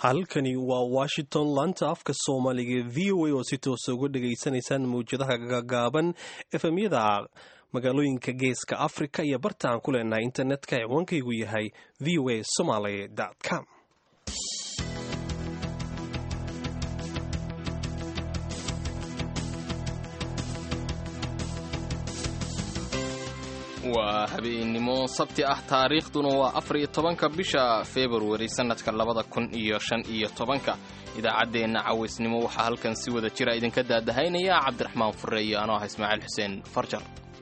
halkani waa washington laanta afka soomaaliga v o a oo si toosa uga dhegaysanaysaan mawjadaha gagaaban efemyada magaalooyinka geeska africa iyo bartaan ku leenahay internetka ciwaankaygu yahay v o a somaly com waa habeennimo sabti ah taariikhduna waa afar iyo tobanka bisha februari sannadka labada kun iyo shan iyo tobanka idaacaddeenna cawaysnimo waxaa halkan si wada jira idinka daadahaynaya cabdiraxmaan fure iyo anoo ah ismaaciil xuseen farjar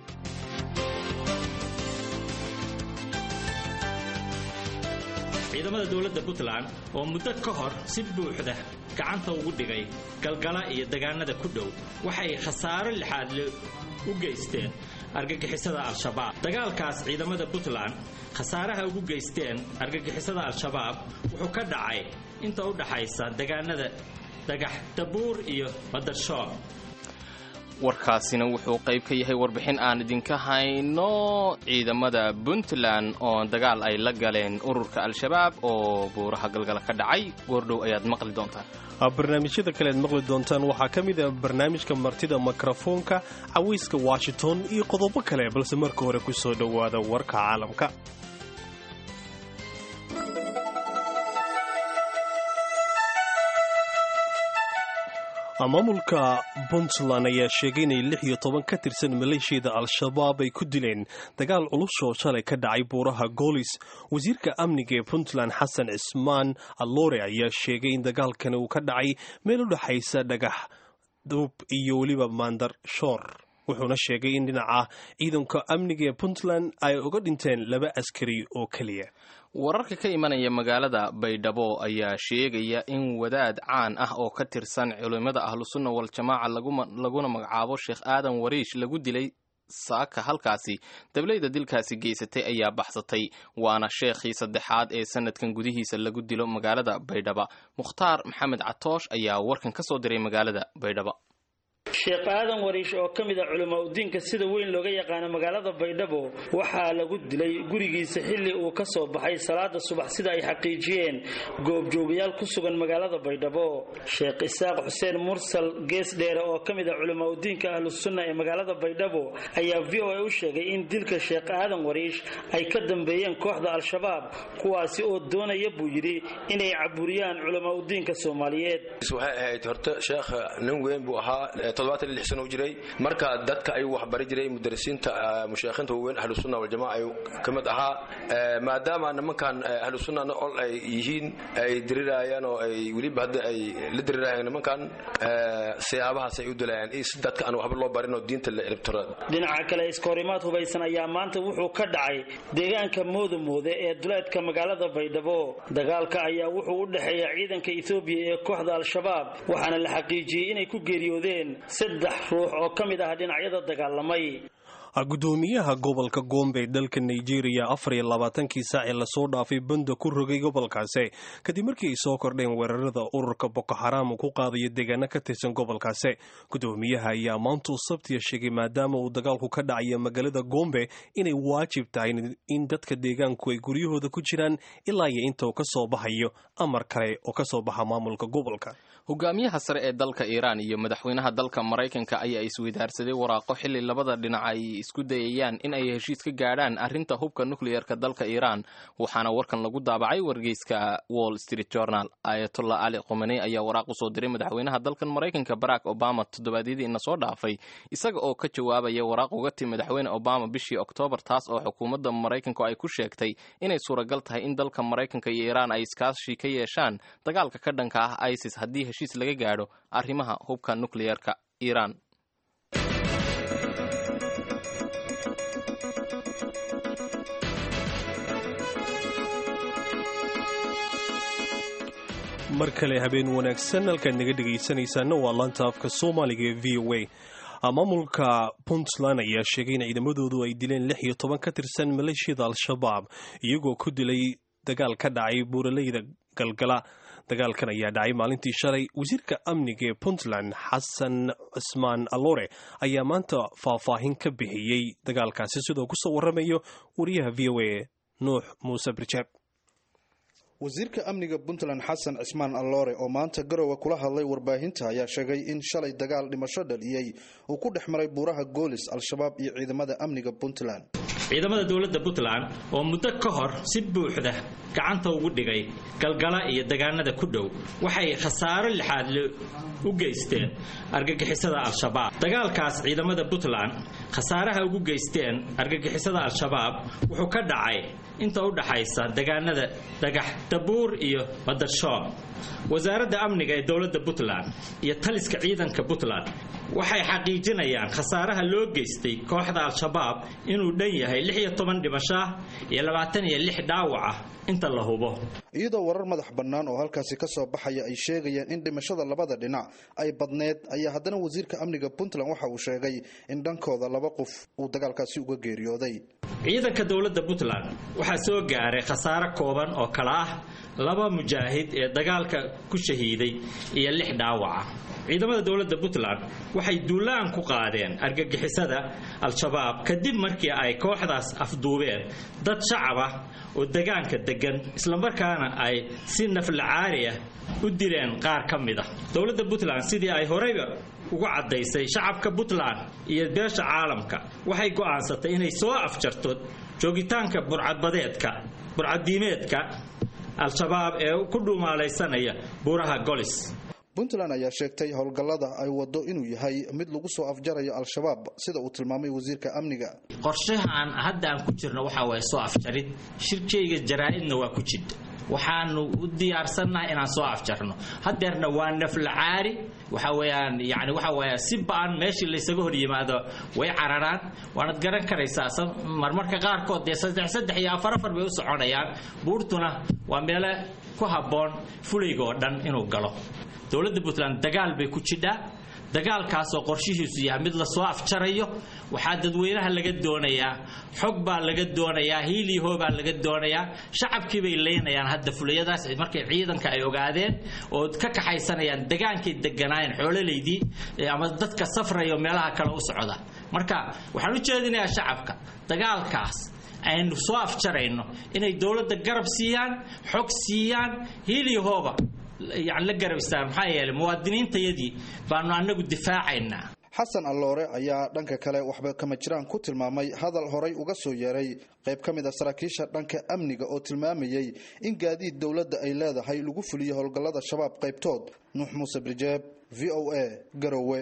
ciidamada dowladda puntland oo muddo ka hor si buuxda gacanta ugu dhigay galgala iyo degaanada ku dhow waxay khasaaro lixaadle u geysteen argagixisada al-shabaab dagaalkaas ciidamada puntland khasaaraha ugu geysteen argagixisada al-shabaab wuxuu ka dhacay inta u dhaxaysa degaanada dhagax dabuur iyo badarshoor warkaasina wuxuu qayb ka yahay warbixin aan idinka hayno ciidamada puntland oo dagaal ay la galeen ururka al-shabaab oo buuraha galgala ka dhacay goordhow ayaad maqli doontaan barnaamijyada kale aad maqli doontaan waxaa ka mid ah barnaamijka martida mikrofoonka cawayska washington iyo qodobo kale balse marka hore ku soo dhowaada warka caalamka maamulka puntland ayaa sheegay inay lix iyo toban ka tirsan maleeshiyada al-shabaab ay ku dileen dagaal culus oo shalay ka dhacay buuraha goolis wasiirka amniga ee puntland xasan cismaan alloore ayaa sheegay in dagaalkani uu ka dhacay meel u dhexaysa dhagax duub iyo weliba maandar shoor wuxuuna sheegay in dhinaca ciidanka amniga ee puntland ay uga dhinteen laba askari oo keliya wararka ka imanaya magaalada baydhabo ayaa sheegaya in wadaad caan ah oo ka tirsan culimmada ahlusunna wal-jamaaca laguna magacaabo sheekh aadan wariish lagu dilay saaka halkaasi dablayda dilkaasi geysatay ayaa baxsatay waana sheekhii saddexaad ee sanadkan gudihiisa lagu dilo magaalada baydhaba mukhtaar maxamed catoosh ayaa warkan ka soo diray magaalada baydhaba sheekh aadan wariish oo ka mid a culamaa udiinka sida weyn looga yaqaano magaalada baydhabo waxaa lagu dilay gurigiisa xilli uu ka soo baxay salaada subax sida ay xaqiijiyeen goobjoogayaal ku sugan magaalada baydhabo sheekh isaaq xuseen mursal gees dheere oo ka mid a culamaa udiinka ahlusunna ee magaalada baydhabo ayaa v o a u sheegay in dilka sheekh aadan wariish ay ka dambeeyeen kooxda al-shabaab kuwaasi oo doonaya buu yidhi inay caburiyaan culamaa udiinka soomaaliyeed waxay ahayd horta sheekh nin weyn buu ahaa sano jiray marka dadka ayuu waxbari jiray mudarisiinta musheekhiinta waaweyn ahlusunna waljamaca ayuu ka mid ahaa maadaama nimankan ahlusunnana ol ay yihiin ay dirirayaan oo ay weliba hadda ay la dirirayaan nimankan siyaabahaas ay u dilayaan iyo si dadka aan waxba loo barin oo diinta la elibtiro dhinaca kale iskahorimaad hubaysan ayaa maanta wuxuu ka dhacay deegaanka moodamoode ee duleedka magaalada baydhabo dagaalka ayaa wuxuu u dhexeeya ciidanka etoobiya ee kooxda al-shabaab waxaana la xaqiijiyey inay ku geeriyoodeen saddex ruux oo ka mid ah dhinacyada dagaalamay gudoomiyaha gobolka gombe ee dalka nigeria afar iyo labaatankii saac ee lasoo dhaafay banda ku rogay gobolkaasi kadib markii ay soo kordheen weerarada ururka boko xaraam uu ku qaadayo deegaano ka tirsan gobolkaasi gudoomiyaha ayaa maantuu sabtiya sheegay maadaama uu dagaalku ka dhacaya magaalada gombe inay waajib tahay in dadka deegaanku ay guryahooda ku jiraan ilaa iyo inta uu ka soo baxayo amar kale oo ka soo baxa maamulka gobolka hogaamiyaha sare ee dalka iiraan iyo madaxweynaha dalka maraykanka ayaa isweydaarsaday waraaqo xilli labada dhinac ay isku dayayaan in ay heshiis ka gaadhaan arrinta hubka nukleyerka dalka iiraan waxaana warkan lagu daabacay wargeyska wall street journal ayatollah ali khomeney ayaa waraaq usoo diray madaxweynaha dalkan maraykanka barack obama toddobaadyadii ina soo dhaafay isaga oo ka jawaabaya waraaq uga timi madaxweyne obama bishii oktoobar taas oo xukuumadda maraykanku ay ku sheegtay inay suuragal tahay in dalka maraykanka iyo iiraan ay iskaashi ka yeeshaan dagaalka ka dhanka ah isis haddii heshiis laga gaadho arrimaha hubka nukleyerka iiraan mar kale habeen wanaagsan halkaad naga dhegaysanaysaana waa laanta afka soomaaliga ee v o a maamulka puntland ayaa sheegay in ciidamadoodu ay dileen lix iyo toban ka tirsan maleeshiyada al-shabaab iyagoo ku dilay dagaal ka dhacay buuraleyda galgala dagaalkan ayaa dhacay maalintii shalay wasiirka amniga ee puntland xasan cismaan alore ayaa maanta faahfaahin ka bixiyey dagaalkaasi sidoo kusoo waramayo wariyaha v o a nuux muuse birjaab wasiirka amniga puntland xasan cismaan alloore oo maanta garowe kula hadlay warbaahinta ayaa sheegay in shalay dagaal dhimasho dhaliyey uu ku dhex maray buuraha goolis al-shabaab iyo ciidamada amniga puntland ciidamada dowladda puntland oo muddo ka hor si buuxda gacanta ugu dhigay galgala iyo degaanada ku dhow waxay khasaaro lixaadle u geysteen argagixisada al-shabaab dagaalkaas ciidamada puntland khasaaraha ugu geysteen argagixisada al-shabaab wuxuu ka dhacay inta u dhaxaysa degaanada dhagax dabuur iyo badarshoon wasaaradda amniga ee dowladda puntland iyo taliska ciidanka puntland waxay xaqiijinayaan khasaaraha loo geystay kooxda al-shabaab inuu dhan yahay lix iyo toban dhimasho ah iyo labaatan iyo lix dhaawac ah inta la hubo iyadoo warar madax bannaan oo halkaasi ka soo baxaya ay sheegayaan in dhimashada labada dhinac ay badneed ayaa haddana wasiirka amniga puntland waxa uu sheegay in dhankooda laba qof uu dagaalkaasi uga geeriyooday ciidanka dowladda puntland waxaa soo gaaray khasaaro kooban oo kala ah laba mujaahid ee dagaalka ku shahiiday iyo lix dhaawaca ciidamada dowladda puntland waxay duulaan ku qaadeen argagixisada al-shabaab kadib markii ay kooxdaas afduubeen dad shacab ah oo degaanka degan islamarkaana ay si naflacaari ah u dileen qaar ka mid ah dowladda puntland sidii ay horeyba ugu caddaysay shacabka puntland iyo beesha caalamka waxay go'aansatay inay soo afjarto joogitaanka burcadbadeedka burcaddiimeedka al-shabaab ee ku dhuumaalaysanaya buuraha golis puntland ayaa sheegtay howlgallada ay wado inuu yahay mid lagu soo afjarayo al-shabaab sida uu tilmaamay wasiirka amniga qorshahaan hadda aan ku jirno waxaa waaya soo afjarid shirkayga jaraa-idna waa ku jidha waxaanu u diyaarsannahay inaan soo afjarno hadeerna waa naflacaari waxa weyaan yani waxa waaya si ba-an meeshii laysaga hor yimaado way cararaan waanad garan karaysaa marmarka qaarkood dee saddex saddex iyo afar afar bay u soconayaan buurtuna waa meele ku habboon fulayga oo dhan inuu galo dowladda puntland dagaal bay ku jidhaa dagaalkaasoo qorshihiisu yahay mid lasoo afjarayo waxaa dadweynaha laga doonayaa xog baa laga doonayaa hiiliho baa laga doonayaa shacabkii bay leynayaan hadda fulayadaas markay ciidanka ay ogaadeen oo ka kaxaysanayaan degaankay deganaayeen xoololaydii ama dadka safrayo meelaha kale u socda marka waxaan u jeedinayaa shacabka dagaalkaas aynu soo afjarayno inay dowladda garab siiyaan xog siiyaan hiiliyahooba yani la garab istaaga maxaa yeelay muwaadiniintayadii baanu annagu difaacaynaa xasan alloore ayaa dhanka kale waxba kama jiraan ku tilmaamay hadal horay uga soo yeeray qayb ka mid a saraakiisha dhanka amniga oo tilmaamayey in gaadiid dowladda ay leedahay lagu fuliyo howlgallada shabaab qaybtood nuux muuse birjeeb v o a garowe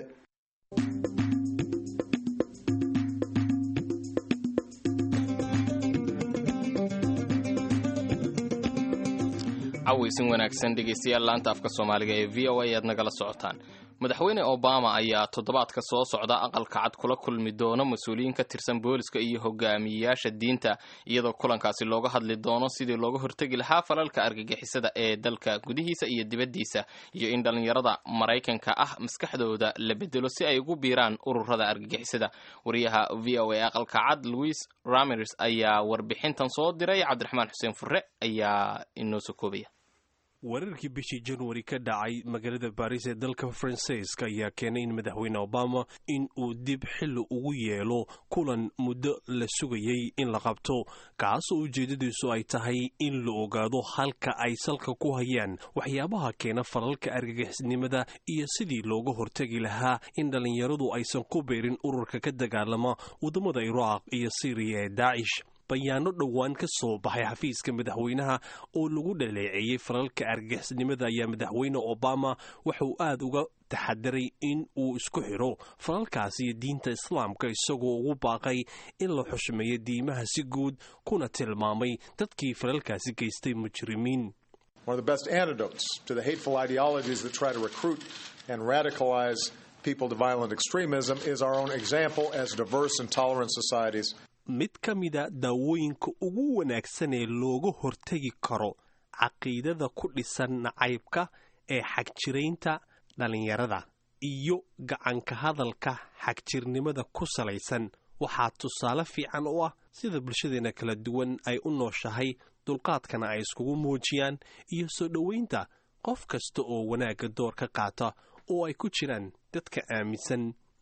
cawaysin wanaagsan dhegaystayaal laanta afka soomaaliga ee v o a aad nagala socotaan madaxweyne obama ayaa toddobaadka soo socda aqalka cad kula kulmi doono mas-uuliyiin ka tirsan booliska iyo hogaamiyeyaasha diinta iyadoo kulankaasi looga hadli doono sidii looga hortegi lahaa falalka argagixisada ee dalka gudihiisa iyo dibaddiisa iyo in dhallinyarada maraykanka ah maskaxdooda la bedelo si ay ugu biiraan ururada argagixisada wariyaha v o a aqalka cad louis ramers ayaa warbixintan soo diray cabdiraxmaan xuseen fure ayaa inoo soo koobaya weerarkii bishii januari ka dhacay magaalada baris ee dalka faransiiska ayaa keenay in madaxweyne obama in uu dib xilli ugu yeelo kulan muddo la sugayey in la qabto kaasoo ujeedadiisu ay tahay in la ogaado halka ay salka ku hayaan waxyaabaha keena falalka argagixisnimada iyo sidii looga hortegi lahaa in dhallinyaradu aysan ku beerin ururka ka dagaalama waddamada iraaq iyo siriya ee daacish bayaano dhowaan ka soo baxay xafiiska madaxweynaha oo lagu dhaleeceeyey falalka argagixisnimada ayaa madaxweyne obama waxauu aad uga taxadiray in uu isku xidho falalkaasi iyo diinta islaamka isagoo ugu baaqay in la xushmeeyo diimaha si guud kuna tilmaamay dadkii falalkaasi geystay mujrimiin One of the best antidotes to the hateful ideologies that try to recruit and radicalize people to violent extremism is our own example as diverse and tolerant societies. mid ka mida daawooyinka ugu wanaagsan ee looga hortegi karo caqiidada ku dhisan nacaybka ee xagjiraynta dhallinyarada iyo gacanka hadalka xagjirnimada ku salaysan waxaa tusaale fiican u ah sida bulshadeena kala duwan ay u nooshahay dulqaadkana ay iskugu muujiyaan iyo soo dhoweynta qof kasta oo wanaagga door ka qaata oo ay ku jiraan dadka aaminsan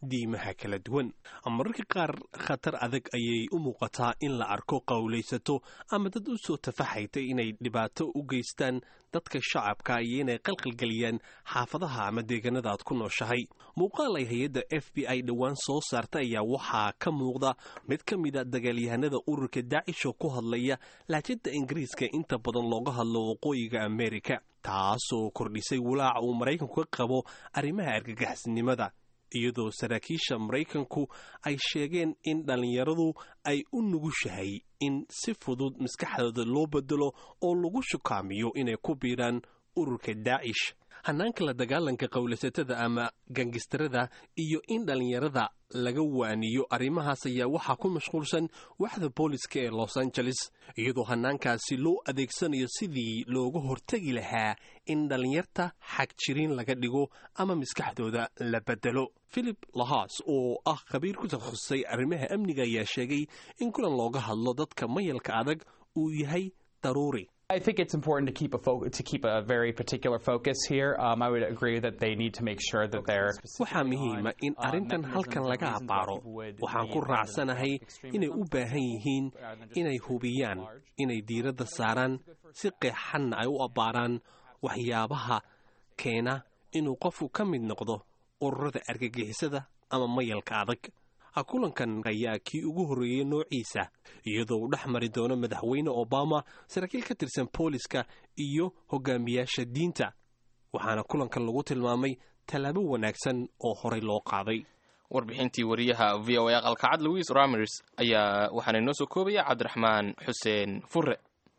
diimaha kala duwan mararka qaar khatar adag ayay u muuqataa in la arko qowlaysato ama dad u soo tafaxaytay inay dhibaato u geystaan dadka shacabka iyo inay qalqalgeliyaan xaafadaha ama deegaanada aad ku nooshahay muuqaal ay hay-adda f b i dhowaan soo saarta ayaa waxaa ka muuqda mid ka mida dagaalyahanada ururka daacish oo ku hadlaya laajada ingiriiska inta badan looga hadlo waqooyiga amerika taasoo kordhisay walaaca uu maraykanku ka qabo arrimaha argagixisnimada iyadoo saraakiisha maraykanku ay sheegeen in dhallinyaradu ay u nugushahay in si fudud maskaxdooda loo bedelo oo lagu shukaamiyo inay ku biiraan ururka daacish hanaanka la dagaalanka qowlasatada ama gangistarada iyo in dhallinyarada laga waaniyo arrimahaas ayaa waxaa ku mashquulsan waxda booliska ee los angeles iyadoo hanaankaasi loo adeegsanayo sidii looga hortegi lahaa in dhallinyarta xagjiriin laga dhigo ama maskaxdooda la bedelo philip lahas oo ah khabiir ku takhasusay arrimaha amniga ayaa sheegay in kulan looga hadlo dadka mayalka adag uu yahay daruuri I think it's important to keep a fo- to keep a very particular focus here. Um, I would agree that they need to make sure that they're. waxaa muhiima in arrintan halkan laga abbaaro waxaan ku raacsanahay inay u baahan yihiin inay hubiyaan inay diiradda saaraan si qeexanna ay u abbaaraan waxyaabaha keena inuu qofku ka mid noqdo ururada argagixisada ama mayalka adag kulankan ayaa kii ugu horreeyey noociisa iyadoo uu dhex mari doono madaxweyne obama saraakiil ka tirsan booliska iyo hogaamiyaasha diinta waxaana kulankan lagu tilmaamay tallaabo wanaagsan oo horey loo qaaday warbixintii wariyaha v o a aqalkacad louis ramers ayaa waxaana inoo soo koobaya cabdiraxmaan xuseen fure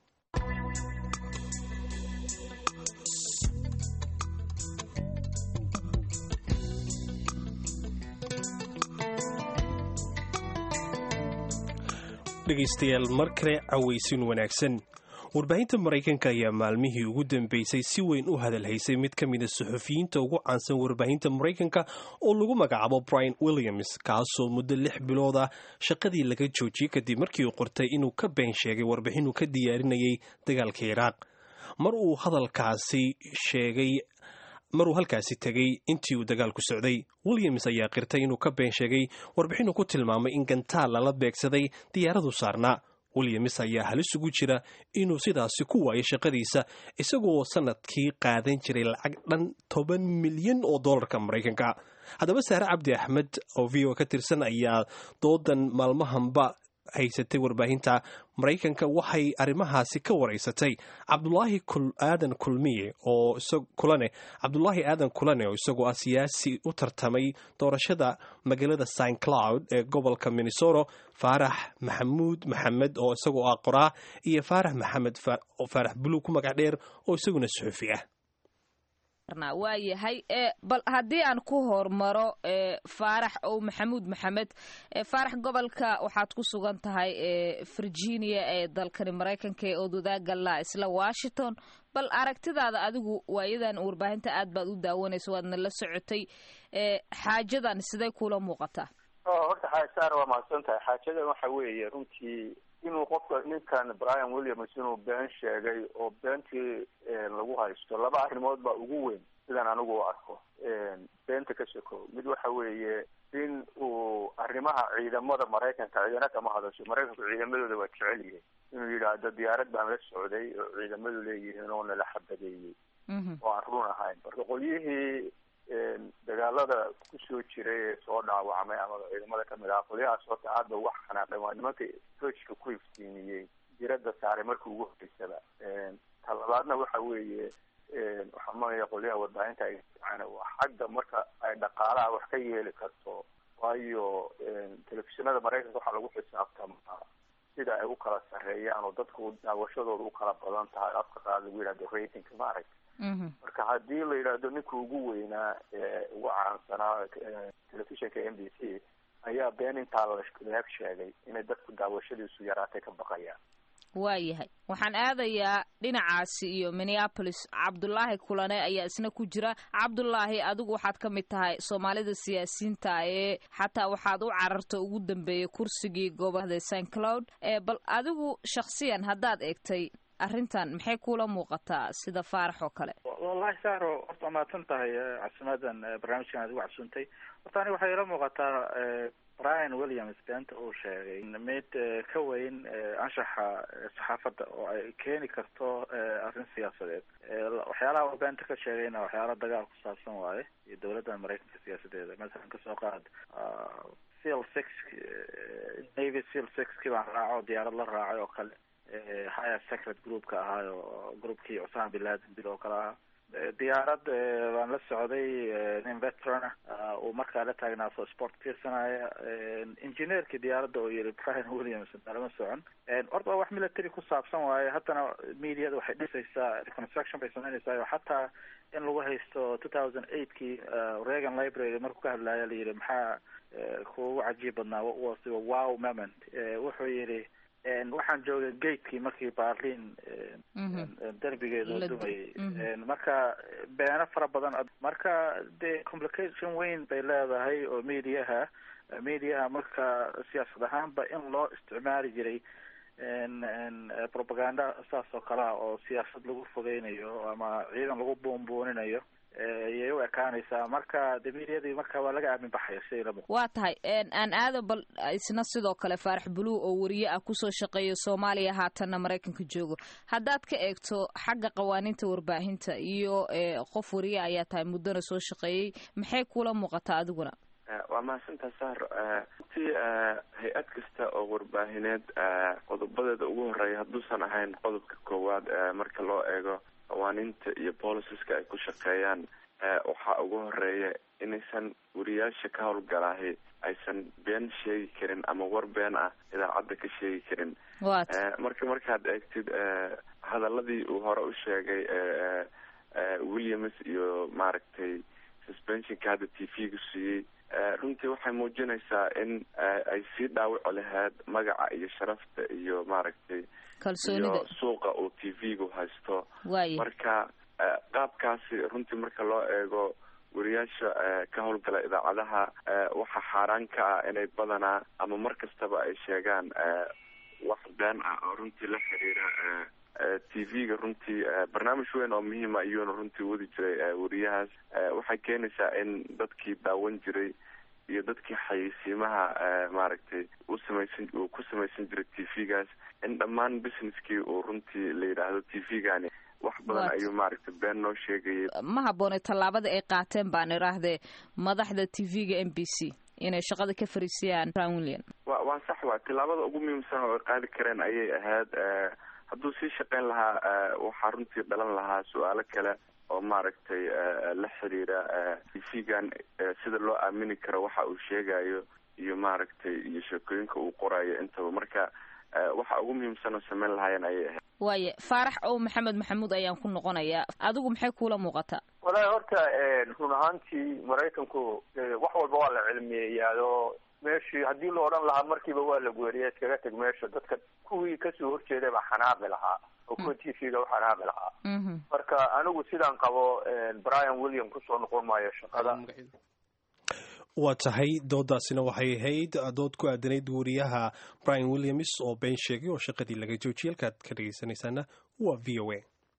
dhegaystayaal mar kale cawaysin wanaagsan warbaahinta maraykanka ayaa maalmihii ugu dambeysay si weyn u hadalhaysay mid ka mida suxufiyiinta ugu caansan warbaahinta maraykanka oo lagu magacaabo brian williams kaasoo muddo lix bilood ah shaqadii laga joojiyey kadib markii uu qortay inuu ka been sheegay warbixin uu ka diyaarinayay dagaalka iraaq mar uu hadalkaasi sheegay maruu halkaasi tegey intii uu dagaalku socday williams ayaa qirtay inuu ka been sheegay warbixinuu ku tilmaamay in gantaal lala beegsaday diyaaradu saarnaa williams ayaa halis ugu jira inuu sidaasi ku waayo shaqadiisa isagoo sannadkii qaadan jiray lacag dhan toban milyan oo dollarka maraykanka haddaba saare cabdi axmed oo v o ka tirsan ayaa doodan maalmahanba haysatay warbaahinta maraykanka waxay arrimahaasi ka waraysatay cabdulaahi aadan kulmiye oo kulane cabdulaahi aadan kulane oo isagoo ah siyaasi u tartamay doorashada magaalada st cloud ee gobolka minnesota faarax maxamuud maxamed oo isagoo ah qoraa iyo faarax maxamed faarax buluug ku magac dheer oo isaguna suxufi ah waa yahay bal haddii aan ku hormaro faarax ow maxamuud maxamed faarax gobolka waxaad ku sugan tahay virginia ee dalkani maraykanka ee odwadaagala isla washington bal aragtidaada adigu waayadan warbaahinta aad baad u daawanayso waadna la socotay xaajadan siday kula muuqataa horta xaasaar waa mahadsan tahay xaajadan waxa weeye runtii inuu qofka ninkan brian williams inuu been sheegay oo beentii lagu haysto laba arrimood baa ugu weyn sidaan anigu u arko beenta ka shako mid waxa weeye in uu arrimaha ciidamada maraykanka ciidana kama hadasho maraykanku ciidamadooda waa jecel yihiin inuu yidhaahdo diyaarad baan la socday oo ciidamadu leeyihiin oo nala xabadeeyey oo aan run ahayn marka qolyihii dagaalada kusoo jiray ee soo dhaawacmay ama ciidamada kamid ah qolyahaas horta aad ba wax xanaaqeen waa nimanka hojka ku iftiimiyey diradda saaray markii ugu horeysaba ta labaadna waxa weeye waxaa maaya qolyaha warbaahinta ay waa xagga marka ay dhaqaalaha wax ka yeeli karto waayo telefishinada maraykanka waxaa lagu xisaabtamaa sida ay u kala sarreeyaan oo dadku daawashadooda u kala badan tahay afka qaad lagu yidhahdo ratingka maaragta marka haddii la yidhaahdo ninka ugu weynaa ee ugu caansanaa telefishinka m b c ayaa been intaa laag sheegay inay dadku daawashadiisu yaraatay ka baqayaan waayahay waxaan aadayaa dhinacaasi iyo minneapolis cabdulaahi kulane ayaa isna ku jira cabdulaahi adigu waxaad ka mid tahay soomaalida siyaasiyiinta ee xataa waxaad u cararta ugu dambeeyay kursigii gobolada st cloud bal adigu shaksiyan haddaad eegtay arrintan maxay kula muuqataa sida faarax oo kale wallahi sahro horta waa mahadsan tahay casimadan barnaamijkan aad igu casuuntay horta aniga waxay ila muuqataa brian williams beenta uu sheegay mid ka weyn anshaxa saxaafadda oo ay keeni karto arrin siyaasadeed waxyaalaha uu beenta ka sheegayna waxyaala dagaal ku saabsan waaye iyo dowladda maraykanka siyaasadeeda masalan kasoo qaad seal six navy seal sixkii baan raaco diyaarad la raacay oo kale higher secret groupka ahaayo groupkii cusama bin laden bil oo kale ahaa diyaarad baan la socday nin veteran ah uu markaa la taagnaaso sport fiirsanaya engineerkii diyaaradda oo yiri brian williams nalama socon horta waa wax military ku saabsan waaye haddana mediada waxay dhisaysaa reconstruction bay samaynaysaa xataa in lagu haysto two thousand eightkii reagan library markuu ka hadlaya la yidhi maxaa kuugu cajiib badnaa was wow moment wuxuu yidhi waxaan joogay gatekii markii barlin derbigeedu dumayay marka beeno fara badan marka dee complication weyn bay leedahay oo mediaha mediaha marka siyaasad ahaanba in loo isticmaali jiray propaganda saas oo kale ah oo siyaasad lagu fogeynayo ama ciidan lagu buunbuuninayo ayay u ekaanaysaa marka de mediadii marka waa laga aamin baxaya siday la waa tahay aan aado bal isna sidoo kale faarax buluw oo wariye ah kusoo shaqeeya soomaaliya haatanna maraykanka joogo haddaad ka eegto xagga qawaaniinta warbaahinta iyo qof wariye ayaa tahay muddona soo shaqeeyey maxay kula muuqataa adiguna waa mahadsantaa sahro runtii hay-ad kasta oo warbaahineed qodobadeeda ugu horeeya hadduusan ahayn qodobka koowaad marka loo eego qawaaniinta iyo boliciska ay ku shaqeeyaan waxaa ugu horeeya inaysan wariyaasha ka howlgalaahi aysan been sheegi karin ama war been ah idaacadda ka sheegi karin marka markaad eegtid hadaladii uu hore u sheegay williams iyo maaragtay suspensionka hadda t v-gu siiyey runtii waxay muujinaysaa in ay sii dhaawici lahayd magaca iyo sharafta iyo maaragtay iyo suuqa uu t v-gu haysto marka qaabkaasi runtii marka loo eego wariyaasha ka howlgala idaacadaha waxaa xaaraan ka ah inay badanaa ama mar kastaba ay sheegaan wax been ah oo runtii la xiriira t v-ga runtii barnaamij weyn oo muhiima ayuuna runtii wadi jiray wariyahaas waxay keenaysaa in dadkii daawan jiray iyo dadkii xayeysiimaha maaragtay u samaysan uu ku samaysan jiray t v-gaas in dhammaan businesskii uu runtii la yidhaahdo t v-gani wax badan ayuu maaragtay been noo sheegayay ma habboonay tallaabada ay qaateen baan idhaahdee madaxda t v-ga m b c inay shaqada ka fariisiyaan brown william wa waa sax waa tillaabada ugu muhiimsan oo ay qaadi kareen ayay ahayd hadduu sii shaqeyn lahaa waxaa runtii dhalan lahaa su-aalo kale oo maaragtay la xiriira t v-gan sida loo aamini karo waxa uu sheegayo iyo maaragtay iyo sheekooyinka uu qorayo intaba marka waxa ugu muhiimsan oo sameyn lahaayeen ayay ahayd waaye faarax ow maxamed maxamuud ayaan ku noqonayaa adigu maxay kuula muuqataa walahi horta run ahaantii maraykanku wax walba waa la cilmiyeeyaado meeshii haddii la odhan lahaa markiiba waa la weeriya iskaga teg meesha dadka kuwii kasoo horjeeday baa xanaaqi lahaa oo kuwa t v-ga u xanaaqi lahaa marka anigu sidaan qabo brian william kusoo noqon maayo shaqada waa tahay doodaasina waxay ahayd dood ku aadanayd wariyaha brian williams oo been sheegay oo shaqadii laga joojiyay halkaad ka dhegaysanaysaana waa v o a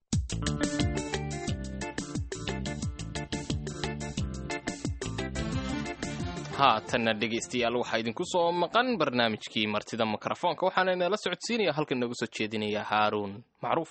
haatanna dhegaystayaal waxaa idinku soo maqan barnaamijkii martida mikrofoonka waxaana inala socodsiinaya halkan nooga soo jeedinaya haaruun macruuf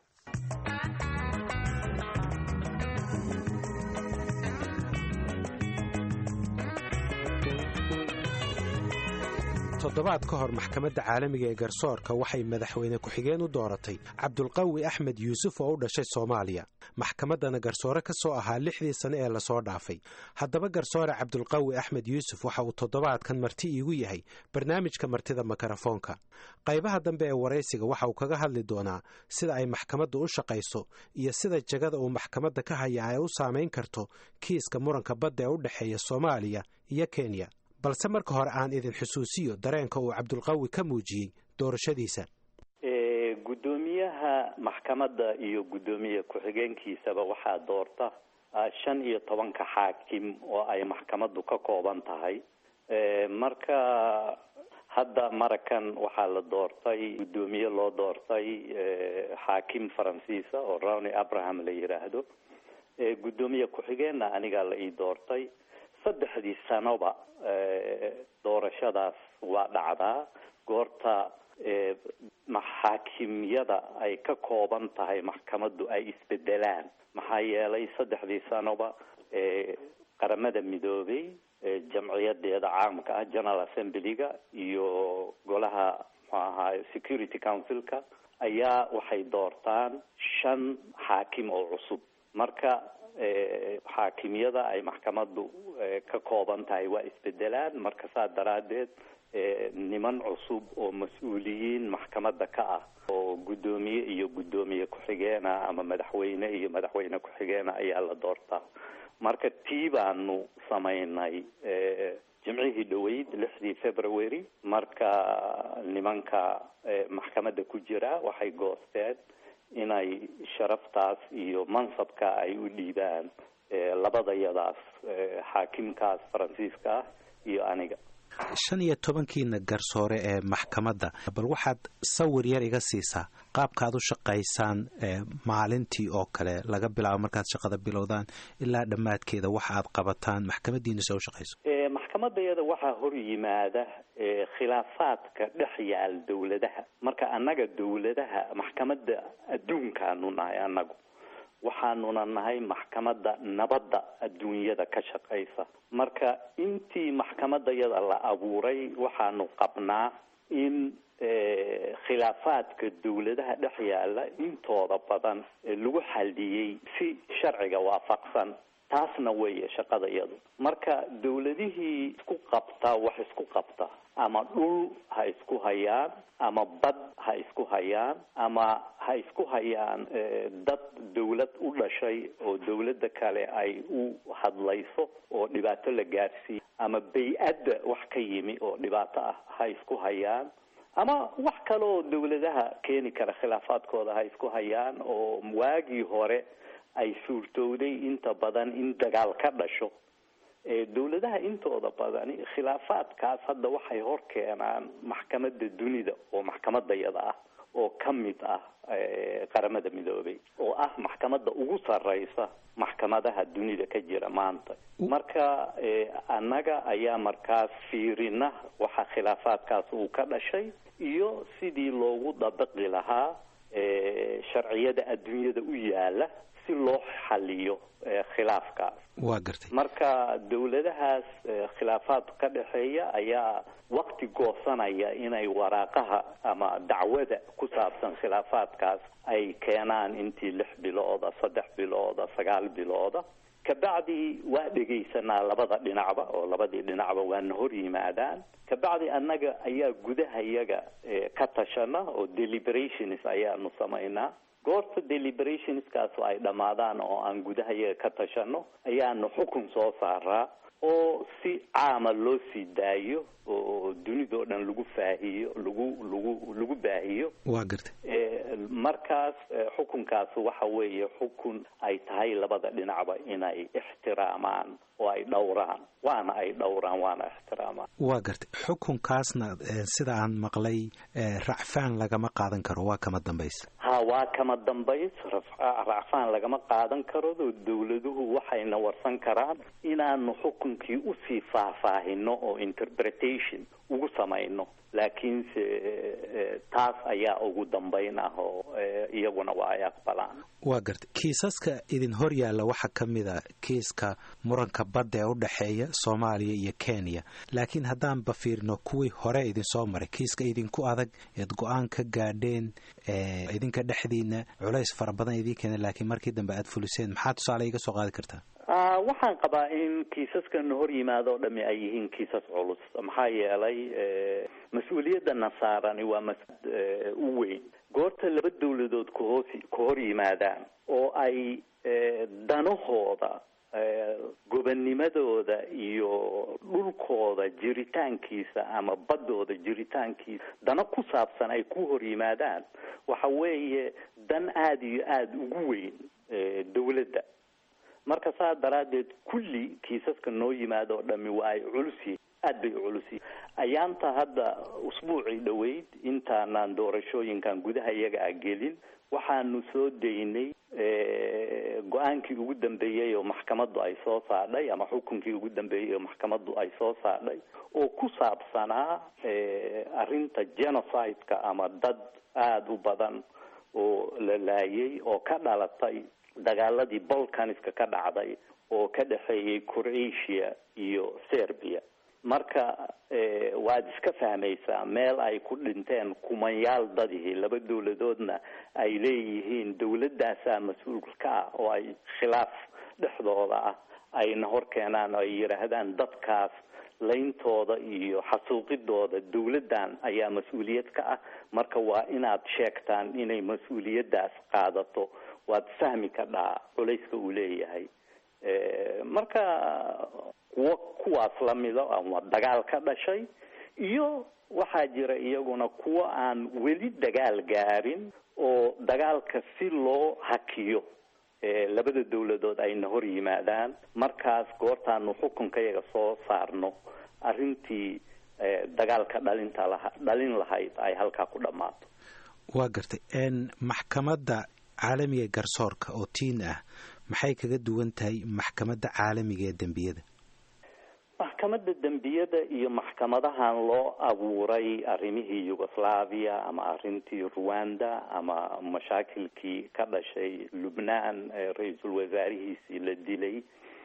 toddobaad ka hor maxkamadda caalamiga ee garsoorka waxay madaxweyne ku-xigeen u dooratay cabdulqawi axmed yuusuf oo u dhashay soomaaliya maxkamaddana garsoore ka soo ahaa lixdii sane ee lasoo dhaafay haddaba garsoore cabdulqawi axmed yuusuf waxa uu toddobaadkan marti iigu yahay barnaamijka martida mikrofoonka qaybaha dambe ee waraysiga waxa uu kaga hadli doonaa sida ay maxkamaddu u shaqayso iyo sida jagada uu maxkamadda ka haya ay u saamayn karto kiiska muranka badda ee u dhexeeya soomaaliya iyo kenya balse marka hore aan idin xusuusiyo dareenka uu cabdulqawi ka muujiyey doorashadiisa guddoomiyaha maxkamadda iyo guddoomiye ku-xigeenkiisaba waxaa doorta shan iyo tobanka xaakim oo ay maxkamaddu ka kooban tahay marka hadda marakan waxaa la doortay guddoomiye loo doortay xaakim faransiisa oo rawny abraham la yidhaahdo guddoomiye ku-xigeenna anigaa la ii doortay saddexdii sanoba doorashadaas waa dhacdaa goorta maxaakimyada ay ka kooban tahay maxkamaddu ay isbedelaan maxaa yeelay saddexdii sanoba qaramada midoobay jamciyadeeda caamka ah general assemblyga iyo golaha muxuu ahaay security councilka ayaa waxay doortaan shan xaakim oo cusub marka xaakimyada ay maxkamaddu ka kooban tahay waa isbedelaan marka saa daraaddeed niman cusub oo mas-uuliyiin maxkamadda ka ah oo guddoomiye iyo guddoomiye ku-xigeena ama madaxweyne iyo madaxweyne ku-xigeena ayaa la doortaa marka tii baanu samaynay jimcihii dhoweyd lixdii february marka nimanka maxkamadda ku jira waxay goosteen inay sharaftaas iyo mansabka ay u dhiibaan labadayadaas xaakimkaas faransiiska ah iyo aniga shan iyo tobankiina garsoore ee maxkamadda bal waxaad sawir yar iga siisaa qaabka aad u shaqaysaan maalintii oo kale laga bilaabo markaad shaqada bilowdaan ilaa dhammaadkeeda waxa aad qabataan maxkamadiina se u shaqayso maxkamadayada waxaa hor yimaada khilaafaadka dhex yaal dowladaha marka annaga dowladaha maxkamadda adduunkaanu nahay annagu waxaanuna nahay maxkamadda nabadda adduunyada ka shaqaysa marka intii maxkamadayada la abuuray waxaanu qabnaa in khilaafaadka dowladaha dhex yaala intooda badan lagu xaldiyey si sharciga waafaqsan taasna weeye shaqadayadu marka dowladihii isku qabta wax isku qabta ama dhul ha isku hayaan ama bad ha isku hayaan ama ha isku hayaan dad dowlad u dhashay oo dowladda kale ay u hadlayso oo dhibaato la gaarsiiyo ama bay-adda wax ka yimi oo dhibaato ah ha isku hayaan ama wax kale oo dowladaha keeni kara khilaafaadkooda ha isku hayaan oo waagii hore ay suurtowday inta badan in dagaal ka dhasho dowladaha intooda badani khilaafaadkaas hadda waxay hor keenaan maxkamadda dunida oo maxkamadayada ah oo ka mid ah qaramada midoobay oo ah maxkamadda ugu sarreysa maxkamadaha dunida ka jira maanta marka annaga ayaa markaas fiirina waxa khilaafaadkaas uu ka dhashay iyo sidii loogu dabaqi lahaa sharciyada adduunyada u yaala si loo xaliyo khilaafkaas waa gartay marka dowladahaas khilaafaad ka dhexeeya ayaa wakti goosanaya inay waraaqaha ama dacwada ku saabsan khilaafaadkaas ay keenaan intii lix bilooda saddex bilooda sagaal bilooda kabacdi waa dhegaysanaa labada dhinacba oo labadii dhinacba waana hor yimaadaan kabacdi annaga ayaa gudaha yaga ka tashana oo deliberations ayaanu samaynaa goorta deliberationskaas ay dhammaadaan oo aan gudaha yaga ka tashano ayaanu xukun soo saaraa oo si caama loo sii daayo oo dunidao dhan lagu faahiyo lagu lagu lagu baahiyo waa gartay markaas xukunkaas waxa weeye xukun ay tahay labada dhinacba inay ixtiraamaan oo ay dhowraan waana ay dhowraan waana ixtiraamaan waa gartay xukunkaasna sida aan maqlay racfaan lagama qaadan karo waa kama dambaysa ha waa kama dambays racfaan lagama qaadan karo dowladuhu waxayna warsan karaan inaanu xukunkii usii faahfaahino oo interpretation ugu samayno laakiinse taas ayaa ugu dambayn ah oo iyaguna waa ay aqbalaan waa gartay kiisaska idin hor yaalla waxaa ka mid a kiiska muranka badda ee u dhexeeya soomaaliya iyo kenya laakiin haddaanba fiirino kuwii hore idinsoo maray kiiska idinku adag eed go-aan ka gaadheen idinka dhexdiina culays fara badan idiin keena laakiin markii dambe aad fuliseen maxaa tusaale iga soo qaadi kartaa waxaan qabaa in kiisaskan hor yimaado o dhami ay yihiin kiisas culus maxaa yeelay mas-uuliyadana saarani waa mas u weyn goorta laba dawladood kahoos ka hor yimaadaan oo ay danahooda gobonnimadooda iyo dhulkooda jiritaankiisa ama baddooda jiritaankiisa dano ku saabsan ay ku hor yimaadaan waxa weeye dan aada iyo aada ugu weyn dawladda marka saa daraaddeed kulli kiisaska noo yimaado oo dhami waa ay culus yihiin aad bay u culusi ayaanta hadda usbuucii dhoweyd intaanaan doorashooyinkan gudaha iyaga a gelin waxaanu soo daynay go-aankii ugu dambeeyey oo maxkamaddu ay soo saadhay ama xukunkii ugu dambeeyey oo maxkamaddu ay soo saadhay oo ku saabsanaa arrinta genocide-ka ama dad aada u badan oo la laayay oo ka dhalatay dagaaladii balkaniska ka dhacday oo ka dhexeeyey croatia iyo serbia marka waad iska fahmaysaa meel ay ku dhinteen kumanyaal dadihii laba dowladoodna ay leeyihiin dowladaasaa mas-uul ka ah oo ay khilaaf dhexdooda ah ayna hor keenaan oo ay yidhaahdaan dadkaas layntooda iyo xasuuqidooda dowladdan ayaa mas-uuliyad ka ah marka waa inaad sheegtaan inay mas-uuliyaddaas qaadato waad fahmi kadhaa culayska uu leeyahay marka kuwo kuwaas lamida ama dagaal ka dhashay iyo waxaa jira iyaguna kuwo aan weli dagaal gaarin oo dagaalka si loo hakiyo labada dowladood ayna hor yimaadaan markaas goortaanu xukunka yaga soo saarno arrintii dagaalka dhalinta laha dhalin lahayd ay halkaa ku dhammaato waa gartay maxkamadda caalamiga garsoorka oo tiin ah maxay kaga duwan tahay maxkamadda caalamiga ee dembiyada maxkamadda dembiyada iyo maxkamadahan loo abuuray arrimihii yugoslavia ama arrintii rwanda ama mashaakilkii ka dhashay lubnaan ra-iisul wasaarihiisii la dilay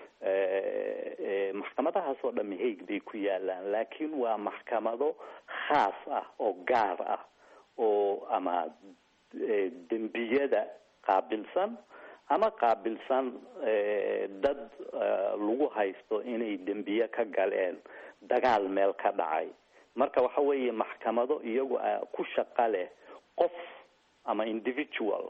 maxkamadahaas oo dhami haig bay ku yaalaan laakiin waa maxkamado khaas ah oo gaar ah oo ama dembiyada qaabilsan ama qaabilsan dad lagu haysto inay dembiye ka galeen dagaal meel ka dhacay marka waxa weeye maxkamado iyagu ku shaqa leh qof ama individual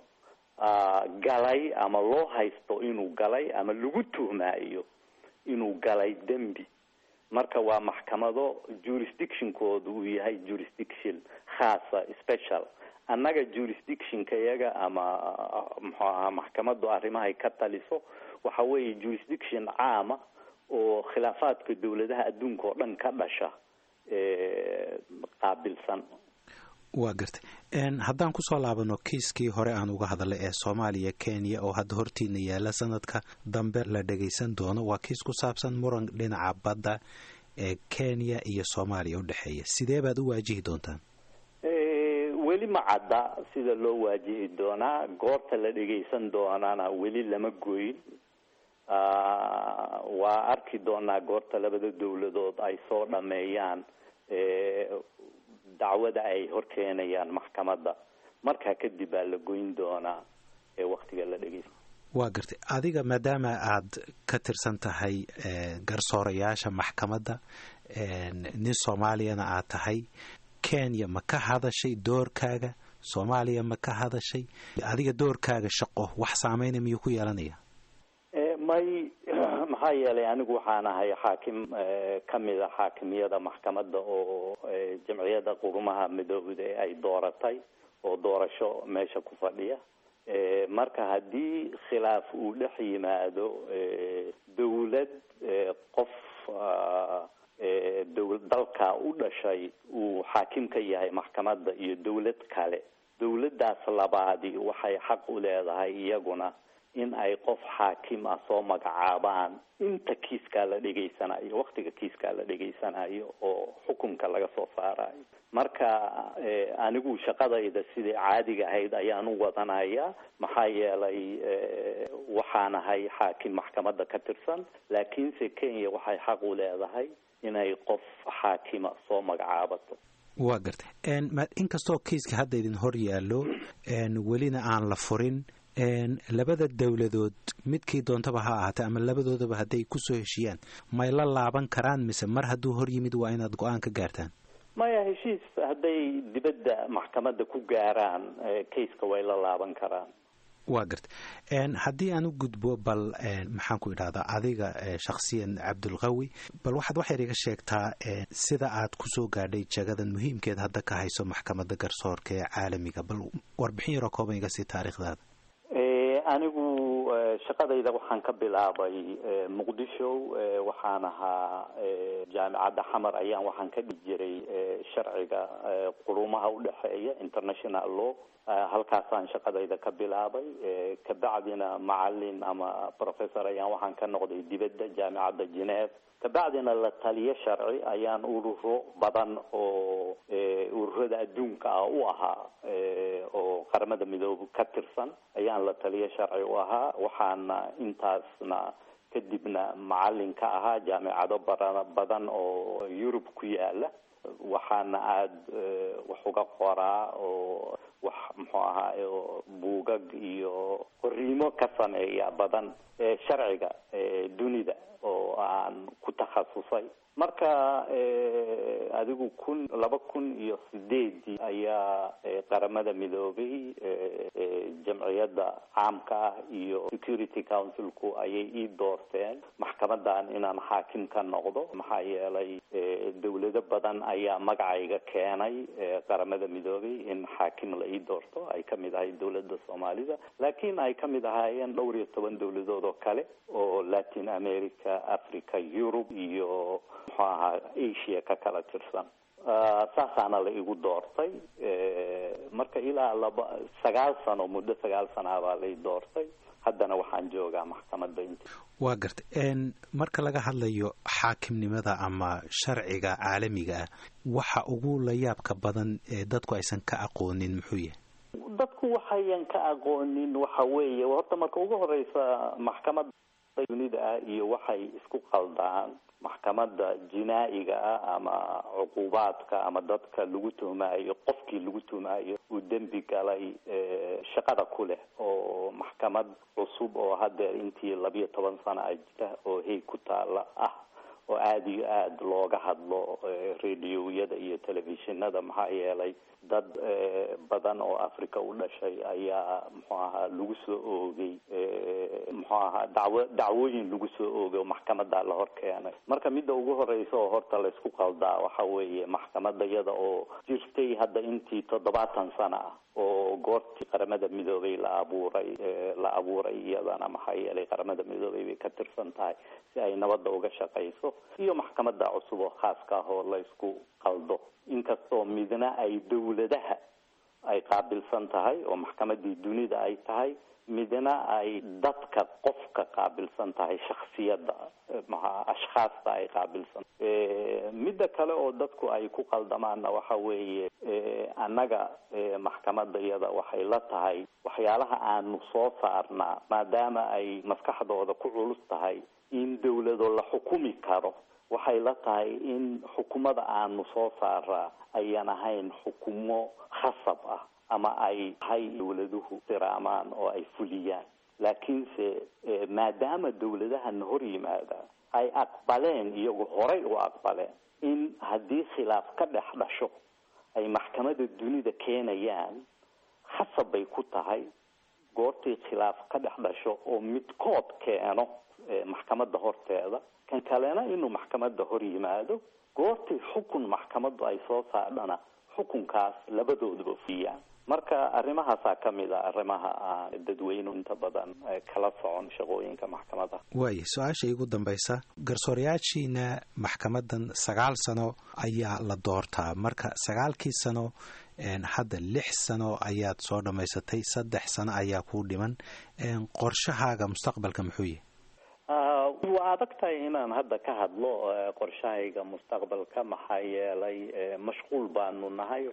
galay ama loo haysto inuu galay ama lagu tuhmaayo inuu galay dembi marka waa maxkamado jurisdictionkooda uu yahay jurisdiction khaasa special annaga jurisdictionka iyaga ama muxuu ahaa maxkamaddu arrimahay ka taliso waxa weeye jurisdiction caama oo khilaafaadka dowladaha adduunka oo dhan ka dhasha qaabilsan waa gartay haddaan kusoo laabano kiiskii hore aan uga hadalay ee soomaaliya kenya oo hadda hortiina yaala sanadka dambe la dhagaysan doono waa kiis ku saabsan muran dhinaca badda ee kenya iyo soomaaliya u dhexeeya sidee baad u waajihi doontaan weli ma cadda sida loo waajihi doonaa goorta la dhagaysan doonana weli lama goyn waa arki doonaa goorta labada dowladood ay soo dhameeyaan dacwada ay horkeenayaan maxkamadda markaa kadib baa la goyn doonaa ee waktiga la dhegeysa waa gartay adiga maadaama aad ka tirsan tahay garsoorayaasha maxkamadda nin soomaaliyana aad tahay kenya ma ka hadashay doorkaaga soomaaliya ma ka hadashay adiga doorkaaga shaqo wax saameyna miyuu ku yeelanaya may maxaa yeelay anigu waxaan ahay xaakim kamid a xaakimiyada maxkamadda oo jamciyadda qurumaha midoobda ee ay dooratay oo doorasho meesha ku fadhiya marka haddii khilaaf uu dhex yimaado dowlad qof dow dalka u dhashay uu xaakim ka yahay maxkamadda iyo dowlad kale dowladdaas labaadi waxay xaq u leedahay iyaguna in ay qof xaakim ah soo magacaabaan inta kiiskaa la dhegaysanayo waktiga kiiskaa la dhegaysanayo oo xukunka laga soo saarayo marka anigu shaqadayda sidai caadiga ahayd ayaan u wadanaya maxaa yeelay waxaan ahay xaakim maxkamadda ka tirsan laakiinse kenya waxay xaq u leedahay inay qof xaakima soo magacaabato waa gartay inkastoo kiiska hadda idin hor yaallo welina aan la furin labada dowladood midkii doontaba ha ahaatee ama labadoodaba hadday kusoo heshiiyaan may la laaban karaan mise mar hadduu hor yimid waa inaad go-aan ka gaartaan maya heshiis hadday dibadda maxkamadda ku gaaraan kayska way la laaban karaan waa gartay haddii aan u gudbo bal maxaan ku idhahdaa adiga shakhsiyan cabdulqawi bal waxaad waxyar iga sheegtaa sida aad kusoo gaadhay jagadan muhiimkeed hadda ka hayso maxkamadda garsoorka ee caalamiga bal warbixin yaroo kooban iga sii taariikhdaada anigu shaqadayda waxaan ka bilaabay muqdisho waxaan ahaa jaamicadda xamar ayaan waxaan ka dhigi jiray sharciga qurumaha udhexeeya international law halkaasaan shaqadayda ka bilaabay kabacdina macalin ama professor ayaan waxaan ka noqday dibadda jaamicadda geneve kabacdina la taliyo sharci ayaan ururo badan oo ururada adduunka ah u ahaa oo qaramada midoobe ka tirsan ayaan la taliyo sharci u ahaa waxaana intaasna kadibna macalin ka ahaa jaamicado bara badan oo yurub ku yaala waxaana aada wax uga qoraa oo wax muxuu ahaa buugag iyo qoriimo ka sameeya badan sharciga dunida oo aan ku takhasusay marka adigu kun laba kun iyo sideedii ayaa qaramada midoobay jamciyadda caamka ah iyo security councilku ayay ii doorteen maxkamadan inaan xaakim ka noqdo maxaa yeelay dawlado badan ayaa magacayga keenay qaramada midoobay in xaakim la ii doorto ay kamid ahay dawladda soomaalida laakiin ay kamid ahaayeen dhowr iyo toban dawladood oo kale oo latin america africa yurub iyo muxuu ahaa asia ka kala tirsan saasaana la igu doortay marka ilaa laba sagaal sano muddo sagaal sana baa lai doortay haddana waxaan joogaa maxkamadda int waa gartay marka laga hadlayo xaakimnimada ama sharciga caalamiga ah waxa ugu layaabka badan ee dadku aysan ka aqoonin muxuu yahay dadku waxayan ka aqoonin waxa weeye horta marka ugu horeysa maxkamadda dunida ah iyo waxay isku qaldaan maxkamadda jinaa-iga ah ama cuqubaadka ama dadka lagu tuhmaayo qofkii lagu tuhmaayo uu dembi galay shaqada ku leh oo maxkamad cusub oo haddeer intii labiyo toban sana a jira oo hey ku taala ah oo aada iyo aada looga hadlo radioyada iyo telefishinada maxaa yeelay dad badan oo africa u dhashay ayaa muxuu ahaa lagu soo oogay muxuu ahaa dacwo dacwooyin lagu soo oogay oo maxkamada la hor keenay marka midda ugu horeysa oo horta laysku qaldaa waxa weeye maxkamada iyada oo jirtay hadda intii toddobaatan sana ah oo goortii qaramada midoobay la abuuray la abuuray iyadana maxaa yeelay qaramada midoobay bay ka tirsan tahay si ay nabadda uga shaqayso iyo maxkamada cusub oo khaaska ah oo laysku qaldo inkastoo midna ay dawladaha ay qaabilsan tahay oo maxkamadii dunida ay tahay midna ay dadka qofka qaabilsan tahay shaksiyadda maa ashkhaasta ay qaabilsan midda kale oo dadku ay ku qaldamaanna waxa weeye annaga maxkamadda iyada waxay la tahay waxyaalaha aanu soo saarnaa maadaama ay maskaxdooda ku culus tahay in dawlado la xukumi karo waxay la tahay in xukumada aanu soo saaraa ayan ahayn xukumo khasab ah ama ay tahay dawladuhu diraamaan oo ay fuliyaan laakiinse maadaama dawladahana hor yimaada ay aqbaleen iyagu horay u aqbaleen in haddii khilaaf ka dhex dhasho ay maxkamada dunida keenayaan khasab bay ku tahay goortii khilaaf ka dhex dhasho oo midkood keeno maxkamadda horteeda kan kalena inuu maxkamadda hor yimaado goortii xukun maxkamaddu ay soo saadhana xukunkaas labadooduba fuliyaan marka arrimahaasaa ka mid a arrimaha aan dadweynu inta badan kala socon shaqooyinka maxkamada waaya su-aasha igu dambaysa garsoorayaashiina maxkamadan sagaal sano ayaa la doortaa marka sagaalkii sano hadda lix sano ayaad soo dhammaysatay saddex sano ayaa kuu dhiman qorshahaaga mustaqbalka muxuu yahay waa adag tahay inaan hadda ka hadlo qorshahayga mustaqbalka maxaa yeelay mashquul baanu nahay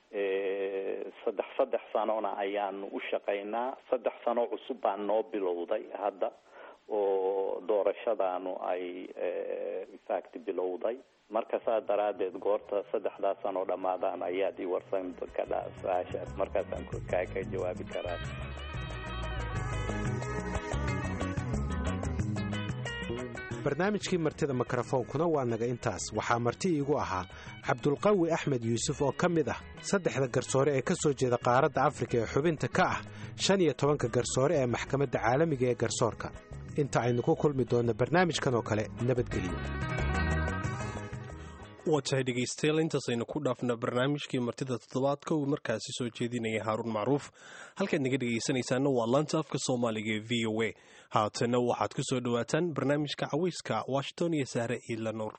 saddex saddex sanona ayaanu u shaqaynaa saddex sano cusub baa noo bilowday hadda oo doorashadaanu ay infact bilowday marka saas daraadeed goorta saddexdaas sano dhammaadaan ayaad i warsan kadhaa su-aashaas markaasaan kaa ka jawaabi karaa barnaamijkii martida mikrofoonkuna waa naga intaas waxaa marti iigu ahaa cabdulqawi axmed yuusuf oo ka mid ah saddexda garsoore ee ka soo jeeda qaaradda afrika ee xubinta ka ah shan iyo tobanka garsoore ee maxkamadda caalamiga ee garsoorka inta aynu ku kulmi doonno barnaamijkan oo kale nabadgelyo waa tahay dhegaystayaal intaasaynu ku dhaafna barnaamijkii martida toddobaadka uu markaasi soo jeedinaya haaruun macruuf halkaad naga dhegaysanaysaana waa laanta afka soomaaliga ee v o a haatana waxaad ku soo dhowaataan barnaamijka cawayska washington iyo sahre iila nuur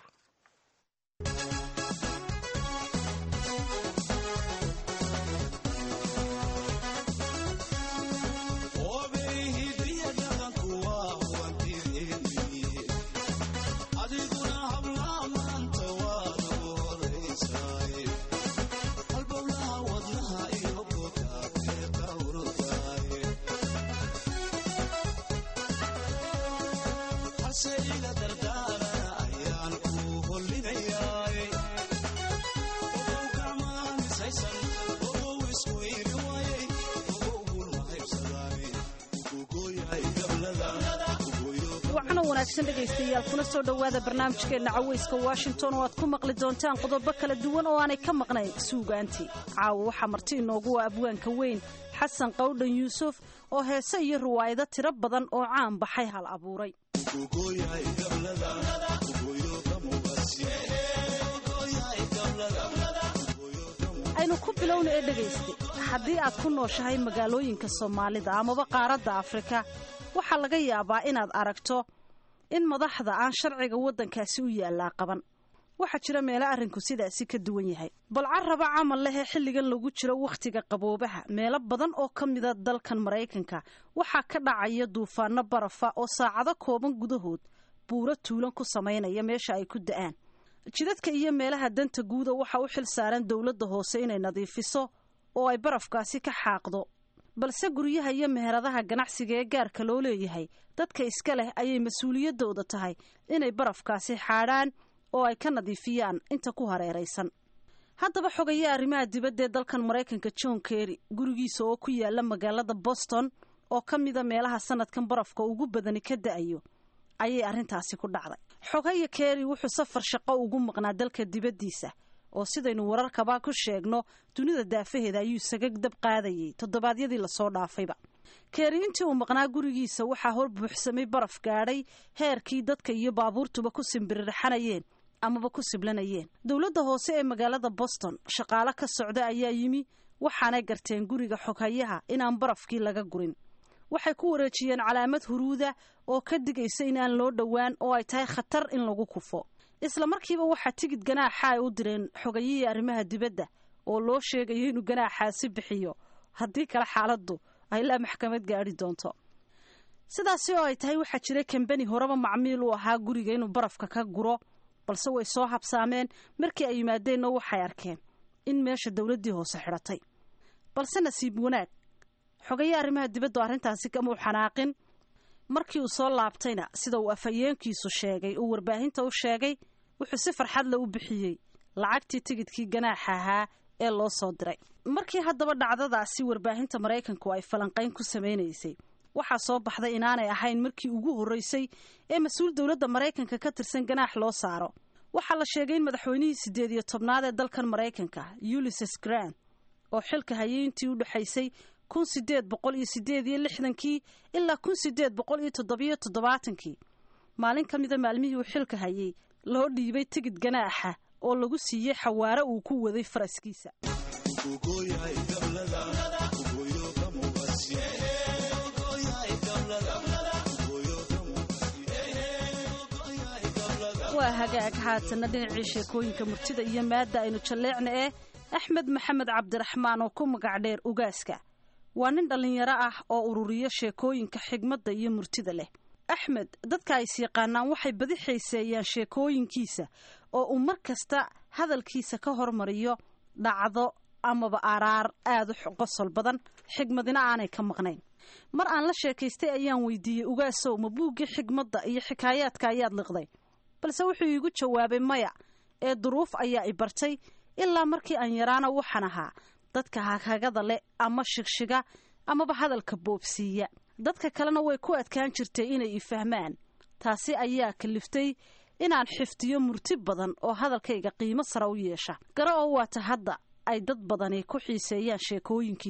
wanaagsan dhegaystayaal kuna soo dhowaada barnaamijkeenna cawayska washington oo aad ku maqli doontaan qodobo kala duwan oo aanay ka maqnayn suugaantii caawa waxaa marti inoogu ah abwaanka weyn xasan qawdhan yuusuf oo heese iyo riwaayado tiro badan oo caan baxay hal abuuray aynu ku bilowna ee dhegaysta haddii aad ku nooshahay magaalooyinka soomaalida amaba qaaradda afrika waxaa laga yaabaa inaad aragto in madaxda aan sharciga waddankaasi u yaallaa qaban waxaa jira meelo arrinku sidaasi ka duwan yahay bal carraba camal lehee xilligan lagu jiro wakhtiga qaboobaha meelo badan oo ka mida dalkan maraykanka waxaa ka dhacaya duufaano barafa oo saacado kooban gudahood buuro tuulan ku samaynaya meesha ay ku da'aan jidadka iyo meelaha danta guuda waxaa u xil saaran dowladda hoose inay nadiifiso oo ay barafkaasi ka xaaqdo balse guryaha iyo meheradaha ganacsiga ee gaarka loo leeyahay dadka iska leh ayay mas-uuliyaddooda tahay inay barafkaasi xaadhaan oo ay ka nadiifiyaan inta ku hareeraysan haddaba xogaya arrimaha dibadda ee dalkan maraykanka john kerry gurigiisa oo ku yaala magaalada boston oo ka mida meelaha sanadkan barafka ugu badani ka da'ayo ayay arrintaasi ku dhacday xogaya kerry wuxuu safar shaqo ugu maqnaa dalka dibaddiisa oo sidaynu wararkaba ku sheegno dunida daafaheeda ayuu isaga dab qaadayay toddobaadyadii lasoo dhaafayba keeri intii uu maqnaa gurigiisa waxaa hor buuxsamay baraf gaadhay heerkii dadka iyo baabuurtuba ku simbirirxanayeen amaba ku siblanayeen dowladda hoose ee magaalada boston shaqaalo ka socda ayaa yimi waxaanay garteen guriga xoghayaha inaan barafkii laga gurin waxay ku wareejiyeen calaamad huruuda oo ka digaysa inaan loo dhowaan oo ay tahay khatar in lagu kufo isla markiiba waxaa tigid ganaaxa ay u direen xogayihii arrimaha dibadda oo loo sheegayo inuu ganaaxaasi bixiyo haddii kale xaaladdu ay ilaa maxkamad gaadhi doonto sidaasi oo ay tahay waxaa jira kambani horeba macmiil u ahaa guriga inuu barafka ka guro balse way soo habsaameen markii ay yimaadeenna waxay arkeen in meesha dowladdii hoose xidhatay balse nasiib wanaag xogaye arrimaha dibaddu arrintaasi kamau xanaaqin markii uu soo laabtayna sida uu afhayeenkiisu sheegay uu warbaahinta u sheegay wuxuu si farxad le u bixiyey lacagtii tigidkii ganaaxa ahaa ee loo soo diray markii haddaba dhacdadaasi warbaahinta maraykanku ay falanqayn ku samaynaysay waxaa soo baxday inaanay ahayn markii ugu horreysay ee mas-uul dowladda maraykanka ka tirsan ganaax loo saaro waxaa la sheegay in madaxweynihii siddeed iyo tobnaad ee dalkan maraykanka ulises grant oo xilka hayay intii u dhexaysay kun sideed boqol iyo sideed iyo lixdankii ilaa kun sideed boqol iyo toddobiyo toddobaatankii maalin ka mida maalmihii uu xilka hayay loo dhiibay tigid ganaaxa oo lagu siiyey xawaare uu ku waday faraskiisa waa hagaag haatana dhinacii sheekooyinka murtida iyo maadda aynu jalleecna ee axmed maxamed cabdiraxmaan oo ku magac dheer ugaaska waa nin dhallinyaro ah oo ururiya sheekooyinka xigmadda iyo murtida leh axmed dadka ay syaqaanaan waxay badi xiiseeyaan sheekooyinkiisa oo uu mar kasta hadalkiisa ka hormariyo dhacdo amaba araar aada u qosol badan xigmadina aanay ka maqnayn mar aan la sheekaystay ayaan weydiiyey ugaasow ma buuggii xigmadda iyo xikaayaadka ayaad liqday balse wuxuu iigu jawaabay maya ee duruuf ayaa i bartay ilaa markii aan yaraana waxaan ahaa dadka haghagada leh ama shigshiga amaba hadalka boobsiiya dadka kalena way ku adkaan jirtay inay i fahmaan taasi ayaa kaliftay inaan xifdiyo murti badan oo hadalkayga qiimo sara u yeesha gara oo waata hadda ay dad badani ku xiiseeyaan sheekooyinkiisa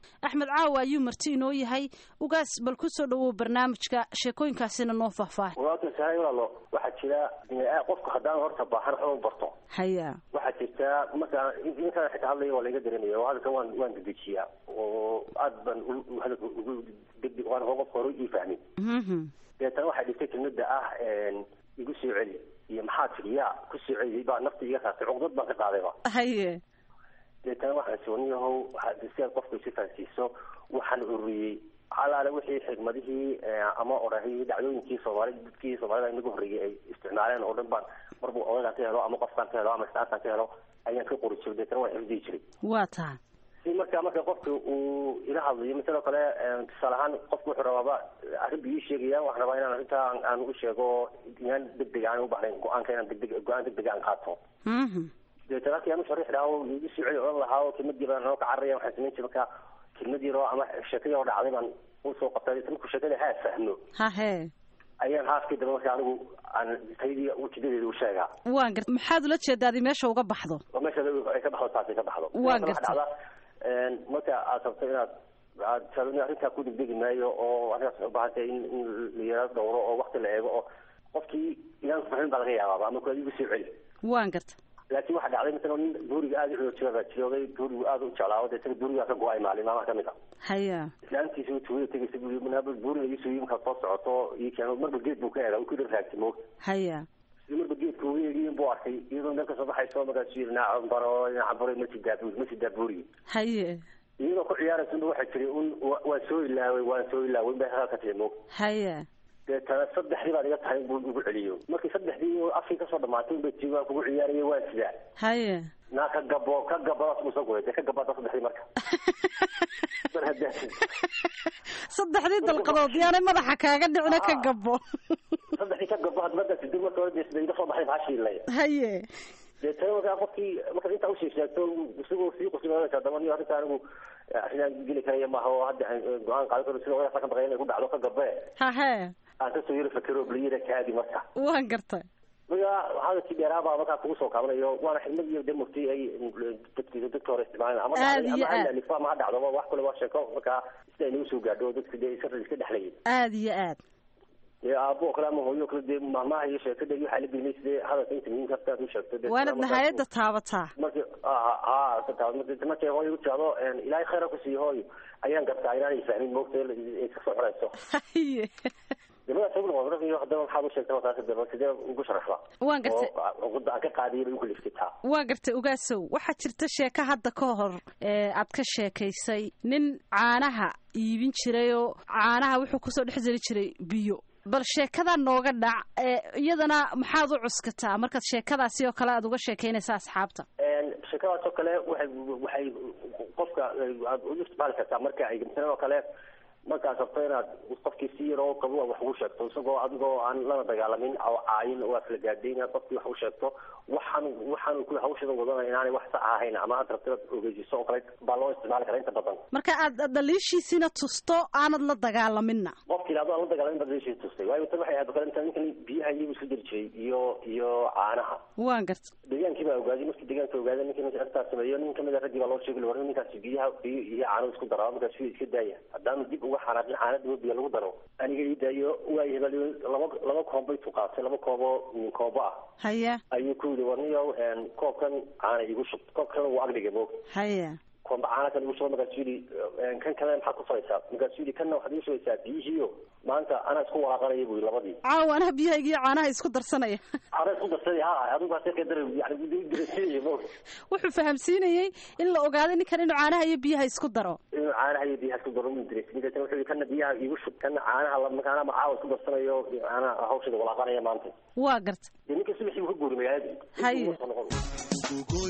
axmed caawa ayuu marti inoo yahay ugaas bal ku soo dhawow barnaamijka sheekooyinkaasina noo faahfaahay walaalkan sahay walaalo waxaa jira qofka haddaan horta baahan waxba barto haya waxaa jirta markaa intaan xitaa hadlaya waa laiga dareemaya oo hadalkan waan waan dedejiyaa oo aad baan hadalka ugu degdeg waan qofka hore ii fahmin deetana waxay dhigtay kelmada ah igu soo celi iyo maxaa tiri yaa ku soo celiyay baa nafta iga saartay cuqdad baan ka qaadayba haye deetana waxaan sooniyahow si aad qofka isu fahansiiso waxaan ururiyey alaale wixii xigmadihii ama odhahii dhacdooyinkii soomaali dadkii soomaalida inaga horreeyay ay isticmaaleen oo dhan baan marbu odagaan ka helo ama qofkaan ka helo ama istaarkaan ka helo ayaan ka qori jiray deetana waan xifdiyi jiray waa taha si marka marka qofka uu ila hadlayo sidoo kale tusaale ahaan qofku wuxuu rabaaba arrin buu ii sheegaya waxaan rabaa inaan arrintaa aan u sheego inaan degdeg aan u bahnayn go-aanka inaan degdeg go-aan degdeg aan qaato deetana halkii aan u sharaxi lahaa oo igu soo celi odhan lahaa oo kelmadii baan noo ka cararaya waxaan samayn jiray marka kelmadii roo ama sheekadii oo dhacday baan usoo qabtay markuu sheekada haa fahmo hahe ayaan haaskii dambe marka anigu aan taydii ujeedadeeda u sheegaa waan garta maxaad ula jeedaadi meesha uga baxdo oo meesha ay ka baxdo taasi ka baxdo waan garta dhacda marka aad rabto inaad aad sababni arrintaa ku degdegi maayo oo arrintaas waxay u baahan tahay in in la yaraado dhowro oo wakti la eego oo qofkii inaan fahmin baa laga yaabaaba ama kuwaad igu soo celi waan garta laakiin waxaa dhacday misala nin buuriga aada u xoojiya baa jirooday buurigu aada u jeclaawo deetana buurigaa ka go-ay maalin maamaha kamid a haya islaantiisa tuugada tegaysa buu manaaba buuriga iisoo yii markaad soo socoto ii keeno marba geed buu ka eega uu ku dhan raagtay moog haya si marba geedka uga eegiyin buu arkay iyadoo meel kasoo baxayso markaasuu yidhi naacan baro naacan baro ma sidaa buuri ma sidaa buurigi haye iyadoo ku ciyaaraysa waxaa jiray un waan soo ilaaway waan soo ilaaway bay halkaa ka timi moog haya deetana saddexdii baad iga tahay buu ugu celiyo markii saddexdii afkii kasoo dhamaatay unbay tii waan kugu ciyaaraya waan sidaa haye naa ka gabo ka gabadaas buu soo guray dee ka gabada saddexdii marka mar haddaa saddexdii dalqadood yaanay madaxa kaaga dhicina ka gabo saddexdii ka gabo hadmada sidi marka hore dee sida iga soo baxay baashiilay haye deetana markaa qofkii markaad intaa usii sheegto isagoo sii qusinaysa daba niyo arrinta anigu arrinaan geli karaya maaha oo hadda go-aan qaadan karo sida odaasa ka baqay inay ku dhacdo ka gabe hahe aan kasoo yaro fakero bliyada kaadi marka waan gartay marka hadalkii dheeraabaa markaa kugu soo kaabanayo waana xidmad iyo de murti ay dadki dadka hore isticmaaleen ama Aad iyo ama aad. halifo ama ha dhacdo wax kale waa sheeko markaa sida ay nagu soo gaadho dadka dee iska iska dhexlayay aada iyo aad dee aabo kale ama hooyo kale dee maamaha iyo sheekada iyo waxaa la gelinay sidee hadalka inta muhiimka haftaad u sheegto dee waanad markaas- nihayadda taabataa markii aa ka taabad markii markay hooyo u tirahdo ilaahay khayra ku siiyo hooyo ayaan gartaa inaanay fahmin moogta ay iska soo xorayso haye dibadaas ugu noqon iyo haddaba maxaad u sheegtay markaas daba sidee ugu sharaxda Waan gartay. oo cuqudda aan ka qaadiyay bay ugu liftitaa waa gartay ogaasow waxaa jirta sheeko hadda ka hor ee aad ka sheekaysay nin caanaha iibin jiray oo caanaha wuxuu kusoo dhex jiri jiray biyo bal sheekada nooga dhac ee iyadana maxaad u cuskataa markaad sheekadaasi oo kale aad uga sheekaynaysa asxaabta sheekadaas oo kale waxay waxay qofka aad u isticmaali kartaa marka ay misalan oo kale markaad rabto inaad qofkii si yar oo qabo wax ugu sheegto isagoo adigoo aan lana dagaalamin oo caayin oo aad kala gaadhay inaad qofkii wax u sheegto waxaan waxaan ku hawshada wadana inaanay wax sax ahayn ama aad rabto inaad ogeysiiso oo kale baa loo isticmaali karaa inta badan marka aad dhaliishiisina tusto aanad la dagaalaminna qofki ilaa aan la dagaalamin baad leeshii tustay waayo tan waxay ahayd oo kale inta ninkan biyaha iyagu isku jiri jiray iyo iyo caanaha waan garta deegaankii baa ogaaday markii deegaanka ogaaday ninkan arrintaas sameeyo nin kamid a raggii baa loo sheegi war ninkaasi biyaha biyo iyo caano isku daro markaas wiil iska daaya haddaanu dib uga xanaaqin caanada biyo lagu daro aniga ii daayo waa hebel laba laba koob bay tuqaatay laba kooboo min koobo ah haya ayuu ku yidhi warniyow koobkan caana igu shub koobkan wuu agdhigay moog haya koomba caana kan igu shuba markaasuu yidhi kan kale maxaad ku falaysaa markaasuu yidhi kanna waxaad igu shubaysaa biyihiiyo maanta anaa isku walaaqanaya buu yidhi labadii caawa anaha biyahayga iyo caanaha isku darsanaya caana isku darsaday ha adigu hase kadar yani dirasiinaya moog wuxuu fahamsiinayey in la ogaaday ninkan inuu caanaha iyo biyaha isku daro inuu caanaha iyo biyaha isku daro mu diraysin dabeetana wuxuu yidhi kana biyaha igu shub kana caanaha la makaana macaawa isku darsanayo caana hawshada walaaqanaya maanta waa garta dee ninka subaxii buu ka guuri magaaladii Haye. Intuu soo noqon.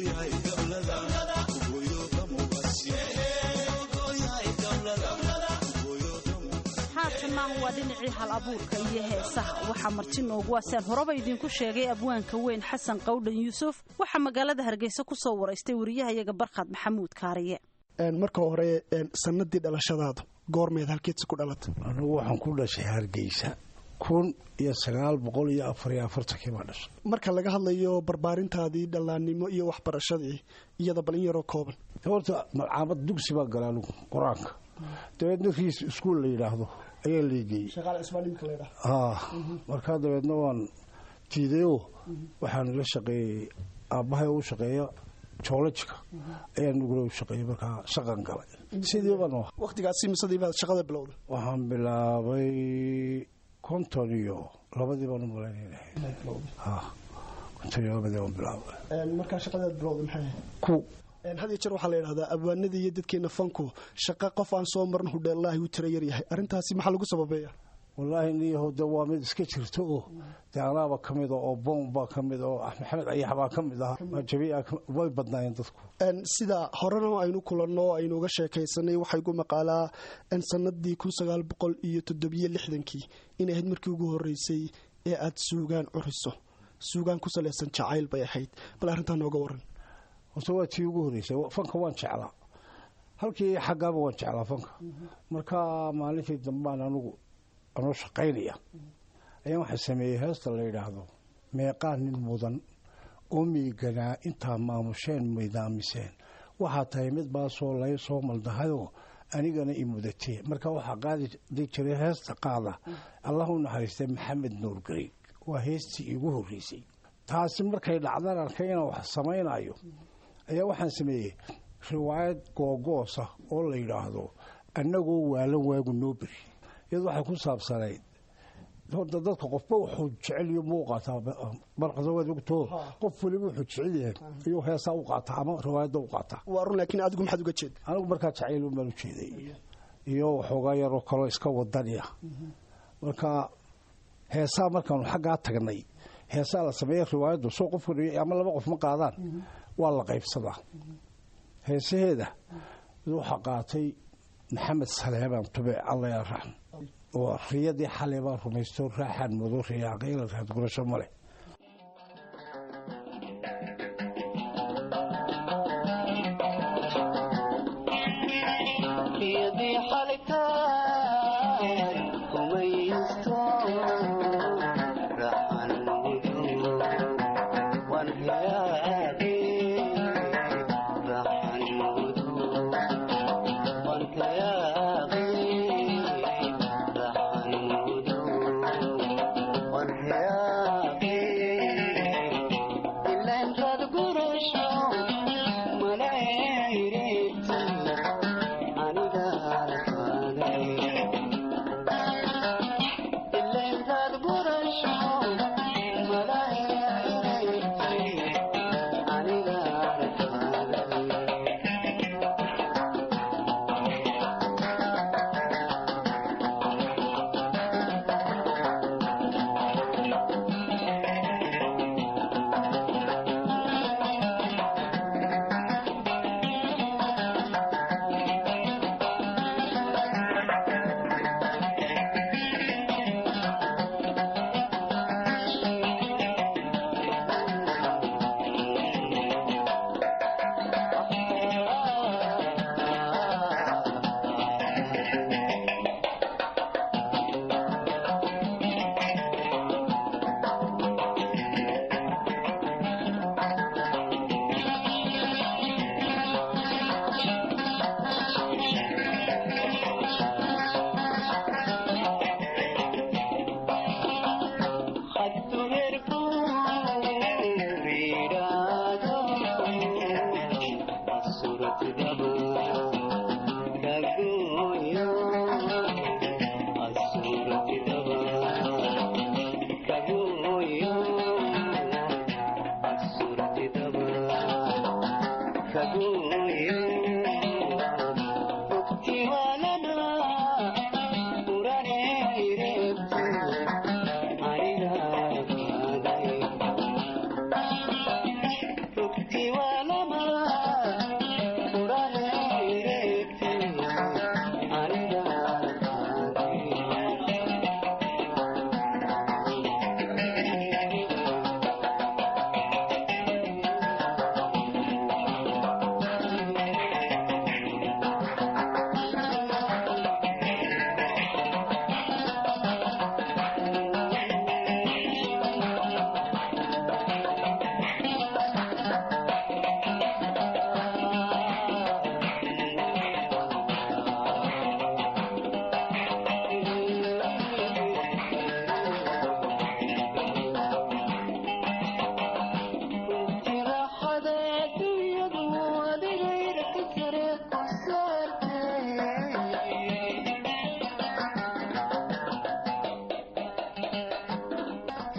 haatanna waa dhinacii hal abuurka iyo heesaha waxaa marti noogu waasaan horeba idinku sheegay abwaanka weyn xasan qawdhan yuusuf waxaa magaalada hargeysa ku soo waraystay wariyahayaga barkhad maxamuud kaariye marka hore sanadii dhalashadaadu goormeed halkeedsi ku dhalatay anugu waxaan ku dhashay hargeysa kun iyo sagaal boqol iyo afar iyo afartankii baa dhashay marka laga hadlayo barbaarintaadii dhallaannimo iyo waxbarashadii iyada bal in yaroo kooban horta malcaamad dugsi baa gala anigu qur-aanka dabeedna riis iskuol la yidhaahdo ayaa leegeeyey markaa dabeedna waan tiidayo waxaan la shaqeeyey aabbahay u shaqeeya joolajika ayaa nugula u shaqeeyey markaa shaqan galay sidii baan waqtigaasi misadii baad shaqada bilowday waxaan bilaabay konton iyo labadii baan u malaynaynahay konton iyo labadii baan bilaabay markaa shaqadaad bilowday maxay ku had iyo jeer waxaa la yidhahdaa abwaanadii iyo dadkeena fanku shaqo qof aan soo marin hudheellaahi uu tira yar yahay arrintaasi maxaa lagu sababeeya wallaahi niyahow de waa mid iska jirta oo dee anaaba ka mid a oo boom baa ka mid oo maxamed ayax baa ka mid ah jabiica way badnaayeen dadku sida horena aynu kulanno aynu uga sheekaysanay waxaa igu maqaalaa sanadii kun sagaal boqol iyo toddobiyo lixdankii inay ahayd markii ugu horreysay ee aad suugaan curiso suugaan ku salaysan jacayl bay ahayd bal arrintaa nooga waran horta waa tii ugu horreysay fanka waan jeclaa halkii xaggaaba waan jeclaa fanka marka maalintii dambaan anugu anoo shaqaynaya ayaan waxaa sameeyey heesta la yidhaahdo meeqaa nin mudan oo miiganaa intaa maamusheen midaamiseen waxaa tahay mid baasoo lay soo maldahayoo anigana i mudatee marka waxaa qaadi jiray heesta qaada allah u naxariistay maxamed nuur gariig waa heestii iigu horreysay taasi markay dhacdan arkay inaan wax samaynayo ayaa waxaan sameeyey riwaayad googoosa oo la yidhaahdo annagoo waalan waagu noo beri iyadu waxay ku saabsanayd horta dadka qofba wuxuu jeceliyo muu qaataa barqadawaad ogtoo qof waliba wuxuu jecel yahay iyuu heesaa u qaataa ama riwaayadda u qaataa waa run laakiin adigu maxaad uga jeed anigu markaa jacayl baan u jeeday iyo waxoogaa yaroo kaloo iska wadaniya marka heesaa markaanu xaggaa tagnay heesaa la sameeya riwaayaddu soo qof ama laba qof ma qaadaan waa la qaybsadaa heesaheeda waxaa qaatay maxamed saleebaan tube alla yaa raxm oo riyadii xalay baan rumaysto raaxaan mudo riyaaqayla raad gurasho male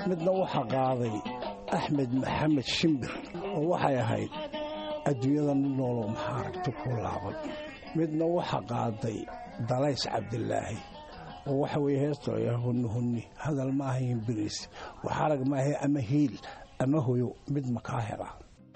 midna waxaa qaaday axmed maxamed shimbir oo waxay ahayd adduunyada nin nooloo maxaa aragti ku laaban midna waxaa qaaday dalays cabdilaahi oo waxa weye heestooya hunni hunni hadal ma ahayn biriis wax arag maahe ama hiil ama hoyo mid makaa hela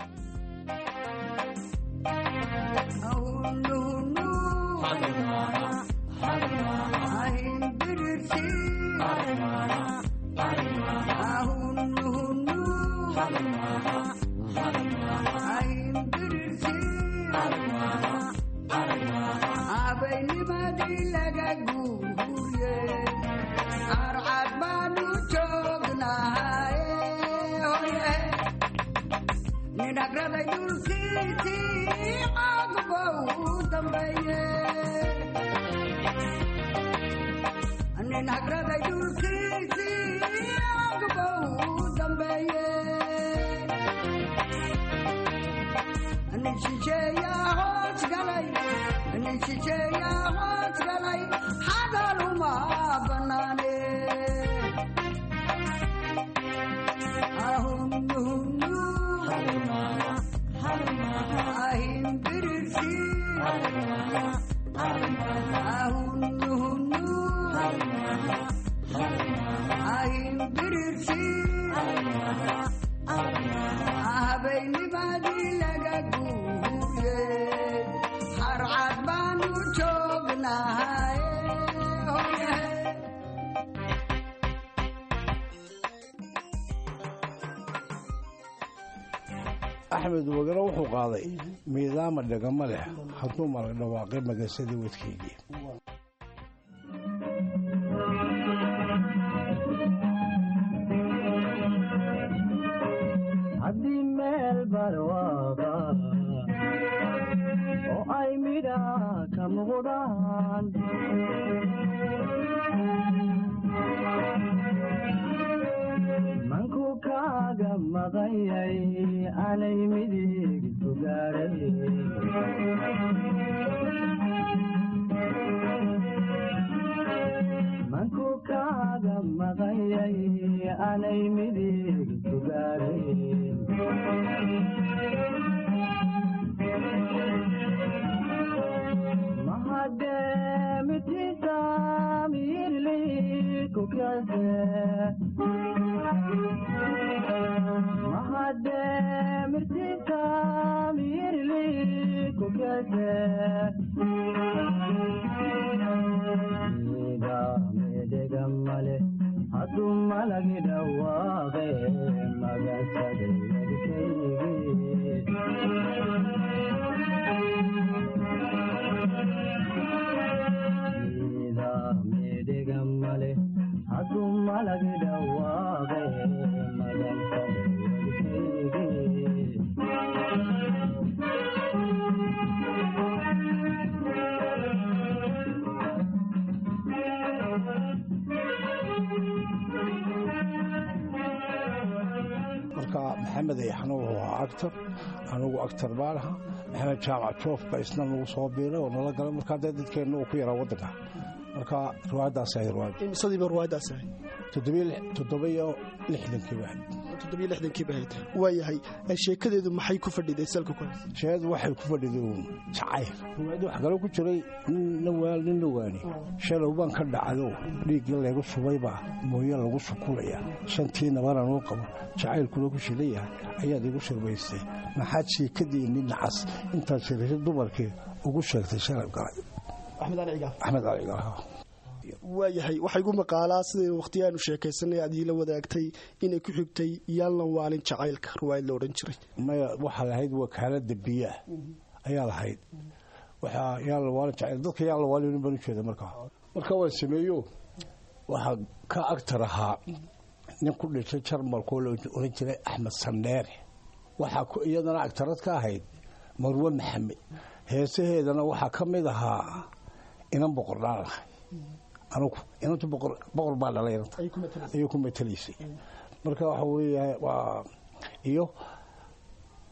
axmed wagano wuxuu qaaday miidaama dhegama leh hadduu mala dhawaaqay magasadii wadkeygii haddii meel barwaaqa oo ay midha ka muuqdaan manku kaaga maqanyay anay midig sugaaray manku kaaga maqanyay anay midig sugaaray mahademitiisa mirli kukase mahademirtiisa mirli kukase medegamale hadu malagi dhawaaqe magasade medegamale hadu malagi dhawaaqe magasade marka maxamed ayaxna wuxuu ahaa actor anigu actor baan ahaa maxamed jaamac joof ba isna nagu soo biiray oo nala galay markaa dee dadkeenna uu ku yaraa waddanka marka riwaayaddaas ahay riwaayad imsadiiba riwaayaddaas ahay toddobiyo lixdankii baahayd toddobiyo lixdankii baahayd waayahay sheekadeedu maxay ku fadhiday salka ku haysa sheekadu waxay ku fadhiday uun jacayl riwaayadda wax kale ku jiray nin waal nin la waani shalow baan ka dhacdo dhiiggii laygu subaybaa mooye lagu sukulaya shantii nabana noo qabo jacaylkuna ku shilan yahay ayaad igu shirbaystay maxaad sheekadiinni nacas intaad shirashay dumarkii ugu sheegtay shalab galay axmed cali cigaal axmed cali cigaal waayahay waxaa igu maqaalaa siday wakhtiyaanu sheekaysanay aad iila wadaagtay inay ku xigtay yaallan waalin jacaylka riwaayad la odhan jiray maya waxaa lahayd wakaalada biyaah ayaa lahayd waxaa yaallan waalin jacayl dadka yaallan waalin baan u jeeda markaa markaa waan sameeyo waxaa ka agtar ahaa nin ku dhashay jarmalkoo la oran jiray axmed sandheere waxaa iyadana agtarad ka ahayd marwe maxamed heesaheedana waxaa ka mid ahaa inan boqordhaan lahay anugu inantu boqor baa dhalay inanta ayay ku matalaysay marka waxa weeya waa iyo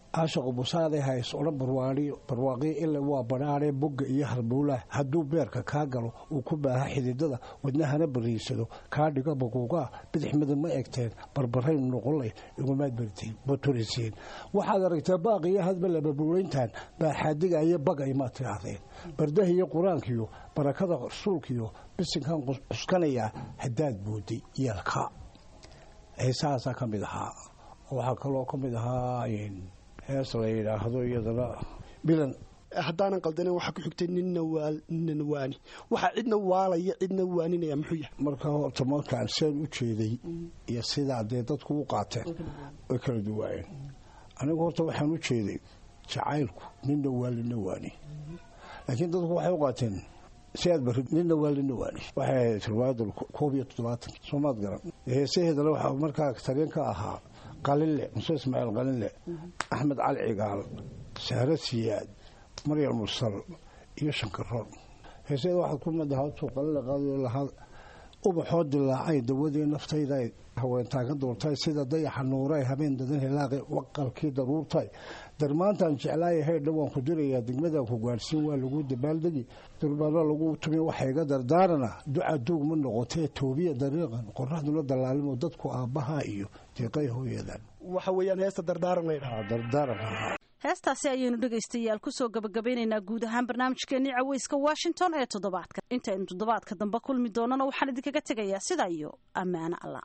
caashaqu busaade hays odhan barwaaqi barwaaqi ila waa badhaadhe bogga iyo halbuulaah hadduu beerka kaa galo uu ku baaha xididada wadnahana bariisado kaa dhigo baguugaa bidix midab ma egteen barbarayn noqonlay igumaad bartiin baturisiin waxaad aragtaa baaqiyo hadba lababuulayntan baaxaadiga iyo bagay maad tidhaahdeen bardaha iyo qur-aankiyo barakada rasuulkiyo bisinkan cuskanayaa haddaad booday yeelka heesahaasaa ka mid ahaa waxaa kaloo ka mid ahaa hees la yidhaahdo iyadana bilan haddaanan qaldanen waxaa ku xigtay ninna ninna waani waxaa cidna waalaya cidna waaninaya muxuu yahay marka horta markaan seen u jeeday iyo sidaa dee dadku u qaateen way kala duwaayeen anigu horta waxaan u jeeday jacaylku ninna waa lina waani laakiin dadku waxay u qaateen si aad barid ninna waa lina waani waxay ahayd riwaayadda koob iyo toddobaatan soomaad garan heesaheedana waxaa markaa tareen ka ahaa qalinle muse ismaaciil qalinle axmed cali cigaal sahre siyaad maryam mursal iyo shankaroon heeseeda waxaad ku madahatuu qalinle qaadayo lahaa ubaxoo dilaacay dawadii naftayda haweentaa ka doortay sida dayaxa nuuray habeen dadan hilaaqi waqalkii daruurtay darmaantaan jeclaaya haydha waan ku dirayaa degmadaan ku gaadhsiin waa lagu dabaaldegi durbaano lagu tumi waxa iga dardaarana duca duug ma noqotee toobiya dariiqan qoraxduna dallaalimo dadku aabbaha iyo deeqay hooyadan waxa weeyaan heesta dardaaran laydhaha dardaaran heestaasi ayaynu dhegaystayaal kusoo gabagabaynaynaa guud ahaan barnaamijkeenii caweyska washington ee toddobaadka intaynu toddobaadka dambe kulmi doonana waxaan idinkaga tegayaa sidaa iyo ammaano allah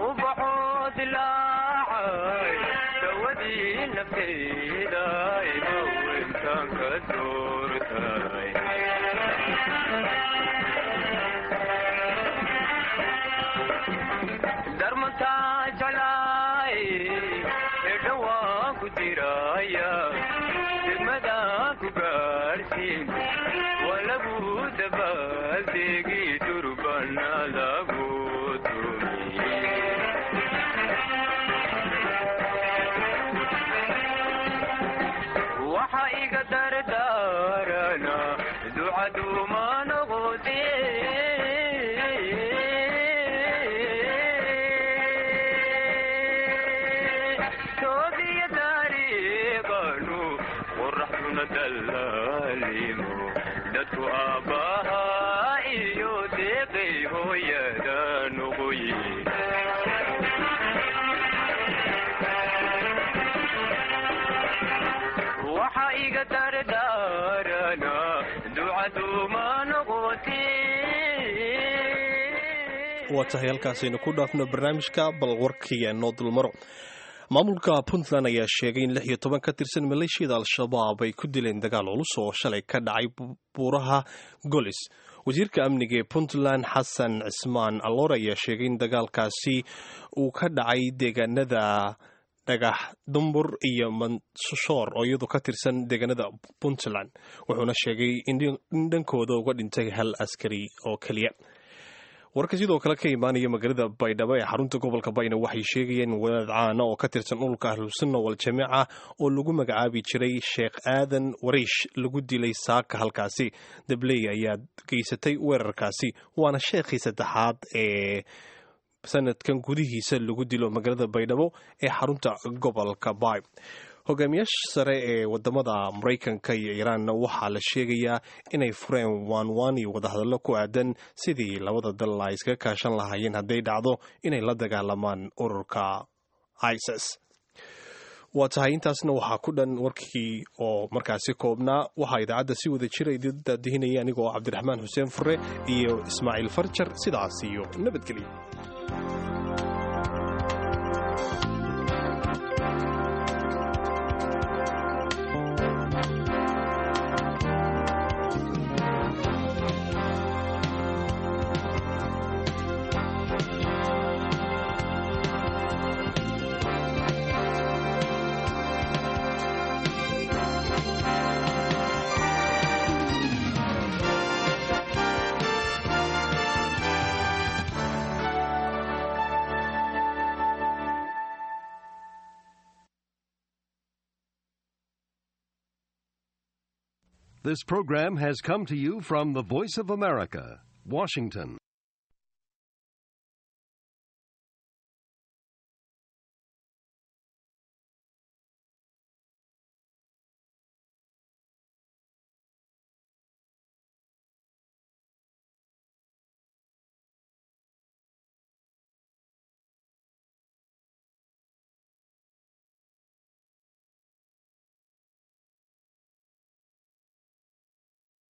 waa tahay halkaasaynu ku dhaafno barnaamijka bal warkiya noo dulmaro maamulka puntland ayaa sheegay in lix iyo toban ka tirsan maleeshiyada al-shabaab ay ku dileen dagaal culus oo shalay ka dhacay buuraha golis wasiirka amniga ee puntland xasan cismaan alloor ayaa sheegay in dagaalkaasi uu ka dhacay deegaanada dhagax dumbur iyo manshoor oo iyadu ka tirsan deegaanada puntland wuxuuna sheegay in dhankooda uga dhintay hal askari oo keliya warka sidoo kale ka imaanaya magaalada baydhabo ee xarunta gobolka bayna waxay sheegayeen wadaad caana oo ka tirsan dhulka ahlusunna waljamaaca oo lagu magacaabi jiray sheekh aadan wariish lagu dilay saaka halkaasi dabley ayaa geysatay weerarkaasi waana sheekhii saddexaad ee sanadkan gudihiisa lagu dilo magaalada baydhabo ee xarunta gobolka bay hogaamiyaasha sare ee wadamada maraykanka iyo iiraanna waxaa la sheegayaa inay fureen waanwaan iyo wadahadallo ku aadan sidii labada dal ay iskaga kaashan lahaayeen hadday dhacdo inay la dagaalamaan ururka isis waa tahay intaasna waxaa ku dhan warkii oo markaasi koobnaa waxaa idaacadda si wada jira idindaadihinaya anigoo cabdiraxmaan xuseen fure iyo ismaaciil farjar sidaas iyo nabadgelyo This program has come to you from the Voice of America, Washington.